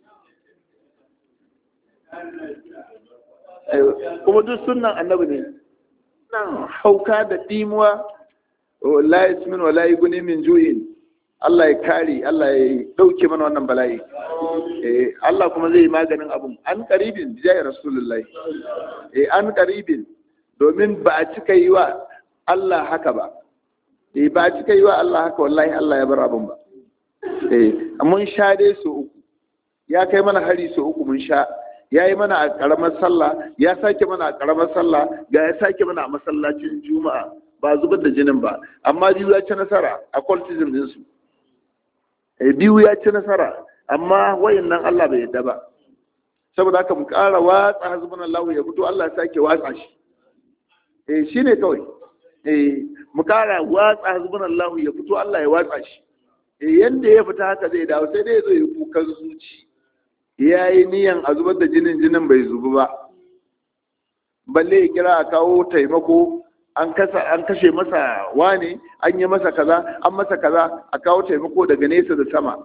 kuma duk sunan annabi ne nan hauka da dimuwa la yasmin wa la yughni min ju'in Allah ya kare Allah ya dauke mana wannan bala'i eh Allah kuma zai yi maganin abun an qaribin jai rasulullahi eh an qaribin domin ba a cika yi wa Allah haka ba eh ba a cika yi wa Allah haka wallahi Allah ya bar abun ba eh mun sha dai su uku ya kai mana hari su uku mun sha ya yi mana a ƙaramar sallah ya sake mana a ƙaramar sallah ga ya sake mana a masallacin juma'a ba zubar da jinin ba amma biyu ya ci nasara a cultism dinsu biyu ya ci nasara amma wayan nan Allah bai yadda ba saboda haka mu ƙara watsa hasbun Allah ya fito Allah ya sake watsa shi eh shine kawai eh mu ƙara watsa hasbun Allah ya fito Allah ya watsa shi eh yanda ya fita haka zai dawo sai dai ya zo ya kukan zuci ya yi niyan a zubar da jinin jinin bai zubu ba balle ya kira a kawo taimako an kashe masa wane an yi masa kaza an masa kaza a kawo taimako daga nesa da sama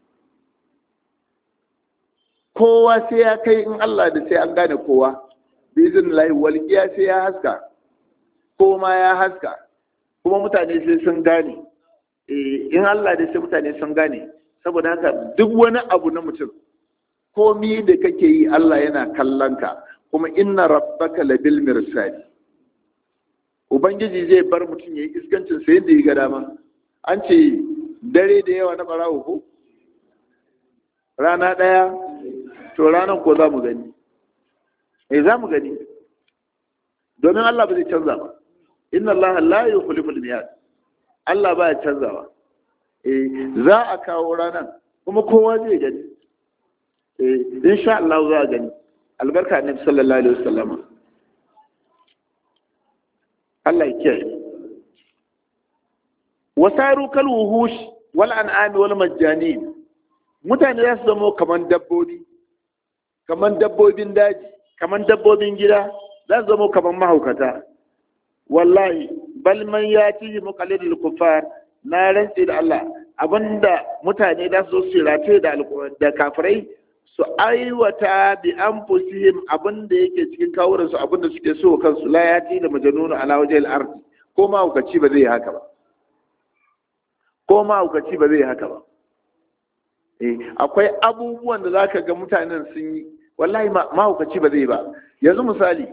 kowa sai ya kai in Allah da sai an gane kowa bizin lahi walƙiya sai ya haska ko ma ya haska kuma mutane sai sun gane in Allah da sai mutane sun gane saboda haka duk wani abu na mutum komi da kake yi Allah yana kallon ka kuma inna rabbaka labil mirsali ubangiji zai bar mutum yayi iskancin sa yadda ya ga dama an ce dare da yawa na barawo ko rana daya to ranan ko za mu gani eh za mu gani domin Allah ba zai canza ba inna Allah la yukhlifu al-miyad Allah ba ya canzawa eh za a kawo ranan kuma kowa zai gani insha Allah za a gani albarka annabi sallallahu alaihi wasallam Allah ya kiyaye wasaru kal wuhush wal an'am wal majjanin mutane za su zama kaman dabbobi kaman dabbobin daji kaman dabbobin gida za su zama kaman mahaukata wallahi bal man yati muqallidul kuffar na rantsi da Allah abinda mutane za su zo su rataye da kafirai su aiwata bi an fusihim abin da yake cikin kawunan su abin da suke so kansu la yati da majanunu ala wajhil ardi ko ma hukaci ba zai yi haka ba ko ma hukaci ba zai yi haka ba eh akwai abubuwan da zaka ga mutanen sun yi wallahi ma hukaci ba zai yi ba yanzu misali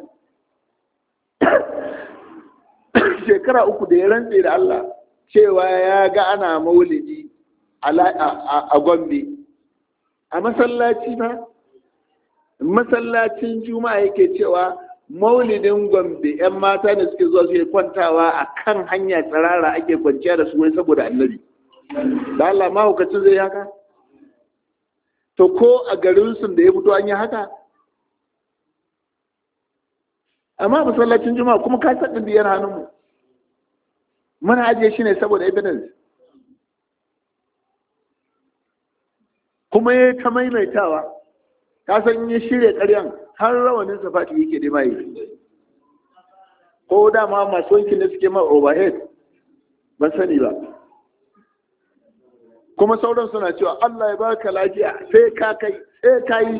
shekara uku da ya rantse da Allah cewa ya ga ana maulidi a Gombe a masallaci ba masallacin juma'a yake cewa maulidin gombe 'yan mata da suke zuwa suke kwantawa a kan hanya tsirara ake kwanciya da su wai saboda annabi da Allah mahaukacin zai haka to ko a garinsu da ya fito an yi haka amma masallacin juma'a kuma ka taɓa biyar hannunmu muna ajiye shi ne saboda evidence kuma ya ta maimaitawa ka san ya shirya ƙaryan har rawanin safati yake da mai ko dama masu wankin da suke mai overhead ban sani ba kuma sauran suna cewa Allah ya baka lafiya sai ka kai sai ka yi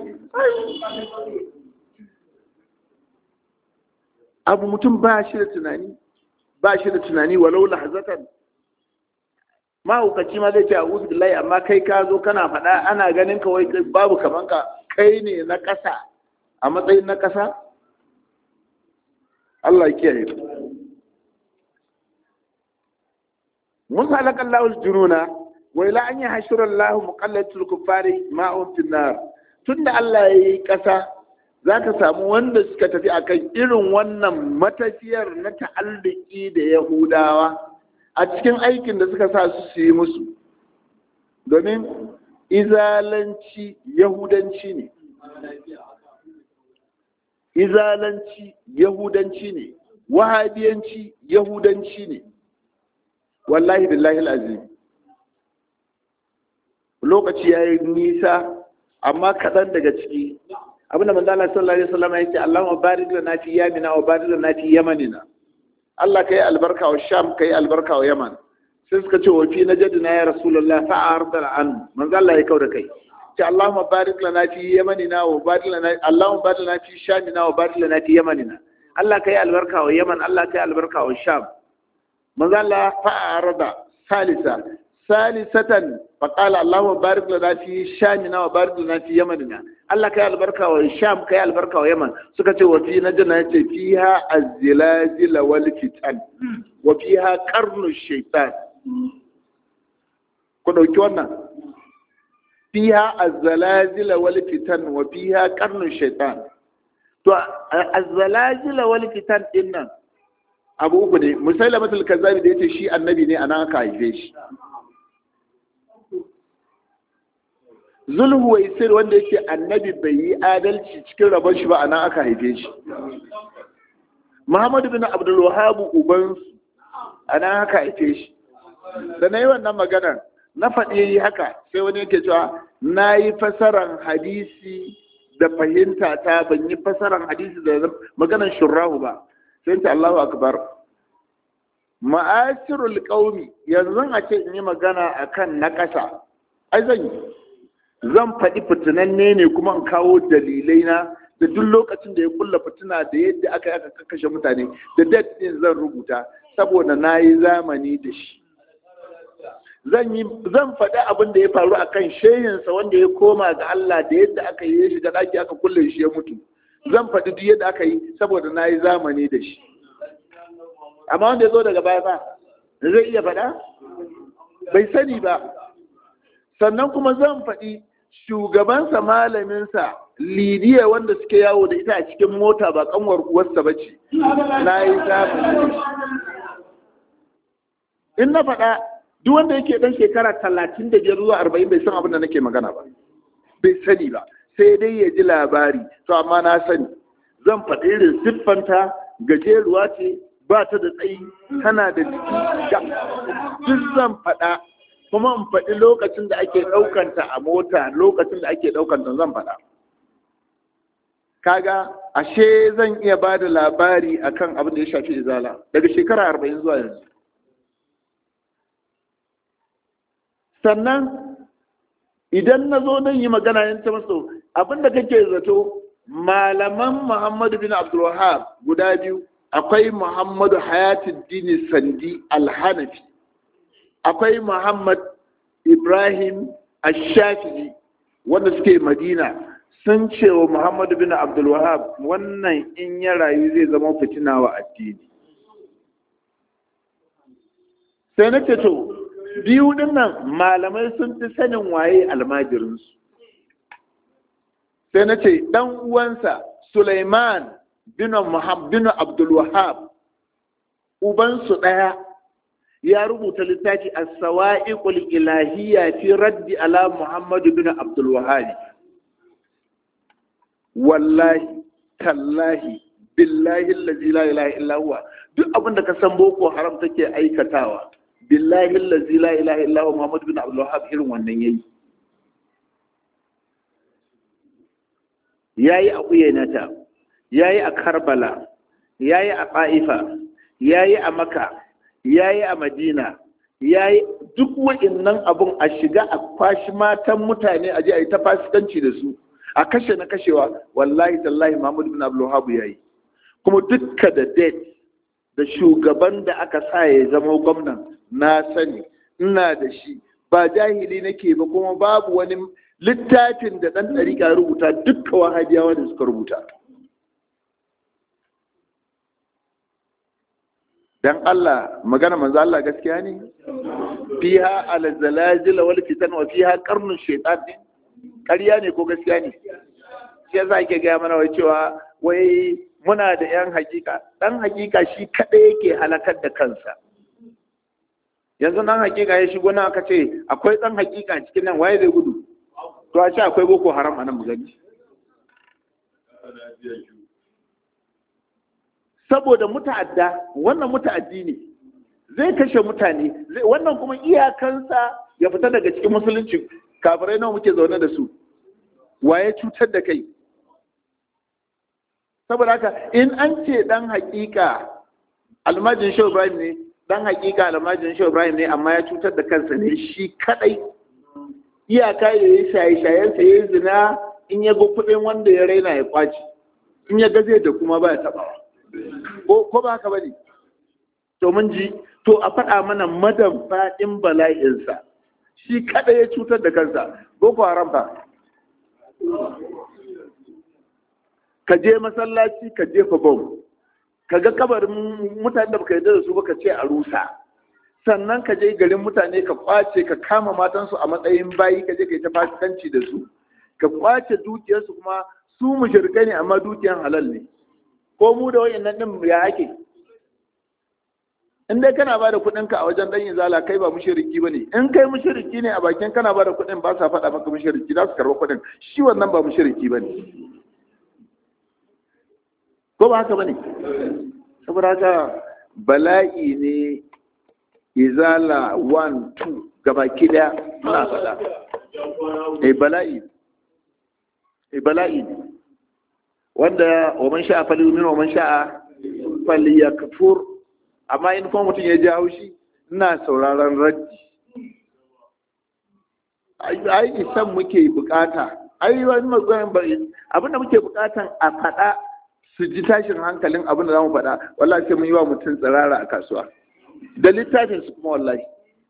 abu mutum ba shi da tunani ba shi da tunani walau lahazatan mahaukaci ma zai ce a uzu billahi amma kai ka zo kana faɗa ana ganin ka wai babu kaman ka kai ne na ƙasa a matsayin na ƙasa Allah ya kiyaye Musa halaka Allahul jununa wa ila an yahshura Allah muqallatul kuffari ma'un fin nar tunda Allah yayi ƙasa zaka samu wanda suka tafi akan irin wannan matafiyar na ta'alliki da Yahudawa a cikin aikin da suka sa su su yi musu domin izalanci yahudanci ne izalanci yahudanci ne wahabiyanci yahudanci ne wallahi billahi azim lokaci ya yi nisa amma kaɗan daga ciki abinda manzo Allah sallallahu alaihi wasallam ya ce Allahumma barik lana fi yamina wa barik lana fi yamanina Allah kai albarka wa Sham kai albarka wa Yaman sai suka ce wa fi najdina ya rasulullah fa arda an manzo Allah ya kauda kai ce Allahumma barik lana fi yamanina wa barik lana Allahumma barik lana fi shamina wa barik lana fi yamanina Allah kai albarka wa Yaman Allah kai albarka wa Sham manzo Allah fa arda salisa salisatan fa qala Allahumma barik lana fi shamina wa barik lana fi yamanina Allah kai albarka wa Sham kai albarka wa Yaman suka ce wa fi najna yace fiha az-zilazil wal fitan wa fiha qarnu shaytan ku dauki wannan fiha az-zalazil wal fitan wa fiha qarnu shaytan to az-zalazil wal fitan dinnan abu uku ne musailamatul kazzabi da yace shi annabi ne anan aka haife shi zulhu waisir wanda yake annabi bai yi adalci cikin rabon shi ba a nan aka haife shi muhammadu bin abdul wahabu ubansu a nan aka haife shi da na yi wannan maganar na faɗi haka sai wani yake cewa na yi fasaran hadisi da fahimta ta ban yi fasaran hadisi da maganar shurrahu ba sai ta allahu akbar ma'asirul qaumi yanzu a ce in yi magana akan na ƙasa ai zan yi zan faɗi fitinanne ne kuma in kawo dalilai na da duk lokacin da ya kulla fitina da yadda aka yi aka kashe mutane da date din zan rubuta saboda na yi zamani da shi zan yi zan faɗi abin da ya faru a kan shehinsa wanda ya koma ga Allah da yadda aka yi shi da ɗaki aka kulle shi ya mutu zan faɗi duk yadda aka yi saboda na yi zamani da shi amma wanda ya zo daga baya ba zai iya faɗa bai sani ba sannan kuma zan faɗi shugabansa malaminsa lidiya wanda suke yawo da ita a cikin mota ba kanwar uwarsa ba ce na yi zamani in na faɗa duk wanda yake ɗan shekara talatin da biyar zuwa arba'in bai san abin da nake magana ba bai sani ba sai dai ya ji labari to amma na sani zan faɗi irin siffanta gajeruwa ce ba ta da tsayi tana da jiki duk zan faɗa kuma in faɗi lokacin da ake ɗaukanta a mota lokacin da ake ɗaukanta zan faɗa kaga ashe zan iya ba da labari akan abin da ya shafi izala daga shekara arba'in zuwa yanzu sannan idan na zo nan yi magana yin ta maso abin da kake zato malaman muhammadu bin abdulwahab guda biyu akwai muhammadu hayatuddin sandi alhanafi akwai Muhammad Ibrahim Ash-Shafi'i wanda suke Madina sun ce wa Muhammad bin Abdul Wahab wannan in ya rayu zai zama fitina wa addini sai na ce to biyu dinnan malamai sun fi sanin waye almajirinsu sai na ce dan uwansa Sulaiman bin Muhammad bin Abdul Wahab ubansu ɗaya ya rubuta littafi as-sawa'iqul ilahiyya fi raddi ala Muhammad bin Abdul Wahhab wallahi tallahi billahi allazi la ilaha illa huwa duk abin da ka san boko haram take aikatawa billahi allazi la ilaha illa huwa Muhammad bin Abdul Wahhab irin wannan yayi yayi a Uyainata yayi a Karbala yayi a Qaifa yayi a Makka ya yi a madina ya yi duk wa'innan abun a shiga a kwashi matan mutane a je a yi ta fasikanci da su a kashe na kashewa wallahi tallahi mahmud bin abdulhabu ya yi kuma dukka da date da shugaban da aka sa ya zama gwamnan na sani ina da shi ba jahili nake ba kuma babu wani littafin da ɗan ɗariƙa rubuta dukkan wahabiyawa da suka rubuta dan Allah magana manzo Allah gaskiya ne fiha al-zalazil wal fitan wa fiha qarnu shaytan ƙarya ne ko gaskiya ne shi yasa ake gaya mana wai cewa wai muna da yan hakika dan hakika shi kadai yake halakar da kansa yanzu dan hakika ya shigo nan aka ce akwai dan hakika cikin nan waye zai gudu to a ce akwai boko haram a nan mu gani saboda muta'adda wannan muta'addi ne zai kashe mutane wannan kuma iyakansa ya fita daga cikin musulunci kafirai nawa muke zaune da su waye cutar da kai saboda haka in an ce dan hakika almajin shehu ibrahim ne dan hakika almajin shehu ibrahim ne amma ya cutar da kansa ne shi kadai iyaka ya yi shaye-shayensa ya yi zina in ya ga kuɗin wanda ya raina ya kwaci in ya gaze da kuma ba ya taɓawa ko ba haka ba ne to mun ji to a faɗa mana madan faɗin bala'insa shi kada ya cutar da kansa boko haram ba ka je masallaci ka jefa bom ka ga kabarin mutane da baka yarda da su ba ka ce a rusa sannan ka je garin mutane ka kwace ka kama matansu a matsayin bayi ka je ka yi ta fasikanci da su ka kwace dukiyarsu kuma su mushrikai ne amma dukiyar halal ne ko mu da wayannan din ya ake in dai kana bada kuɗin ka a wajen dan izala kai ba mushriki bane in kai mushriki ne a bakin kana bada kuɗin ba sa faɗa maka mushriki za su karɓa kuɗin shi wannan ba mushriki bane ko ba haka bane saboda haka bala'i ne izala 1 2 gabaki daya muna faɗa eh bala'i eh bala'i ne wanda wa man sha'a falyumin wa man sha'a falyakfur amma in kuma mutum ya ji haushi ina sauraron raddi ai isan muke bukata ai wani matsayin bari abinda muke bukatan a faɗa su ji tashin hankalin abin da za mu faɗa wallahi sai mun yi wa mutum tsirara a kasuwa da littafin su kuma wallahi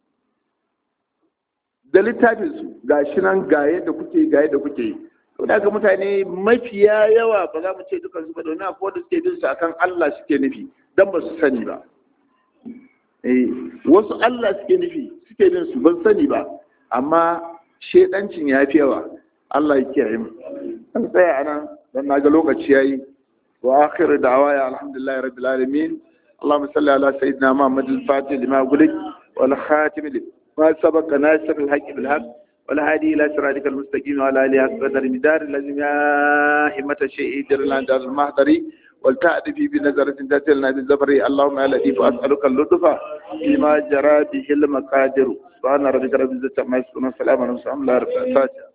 da littafin su ga shi nan ga yadda kuke ga yadda kuke yi to da mutane mafiya yawa ba za mu ce dukan su ba domin akwai wanda suke bin su akan Allah suke nufi dan ba su sani ba eh wasu Allah suke nufi suke bin su ban sani ba amma shedancin ya fi yawa Allah ya kiyaye mu an tsaya anan dan naga lokaci yayi wa akhiru da'waya alhamdulillahi rabbil alamin اللهم صل على سيدنا محمد الفاتح لما غلق والخاتم لما سبق ناصر الحق بالحق والهادي الى صراطك المستقيم وعلى اله قدر مدار الذي يا همة الشيء جرنا دار المحضري والتأدي في بنظرة تاتلنا بالزبر اللهم يا لطيف اسألك اللطف فيما جرى به المقادر سبحان ربك رب العزة عما يصفون وسلام على المرسلين الحمد لله رب العالمين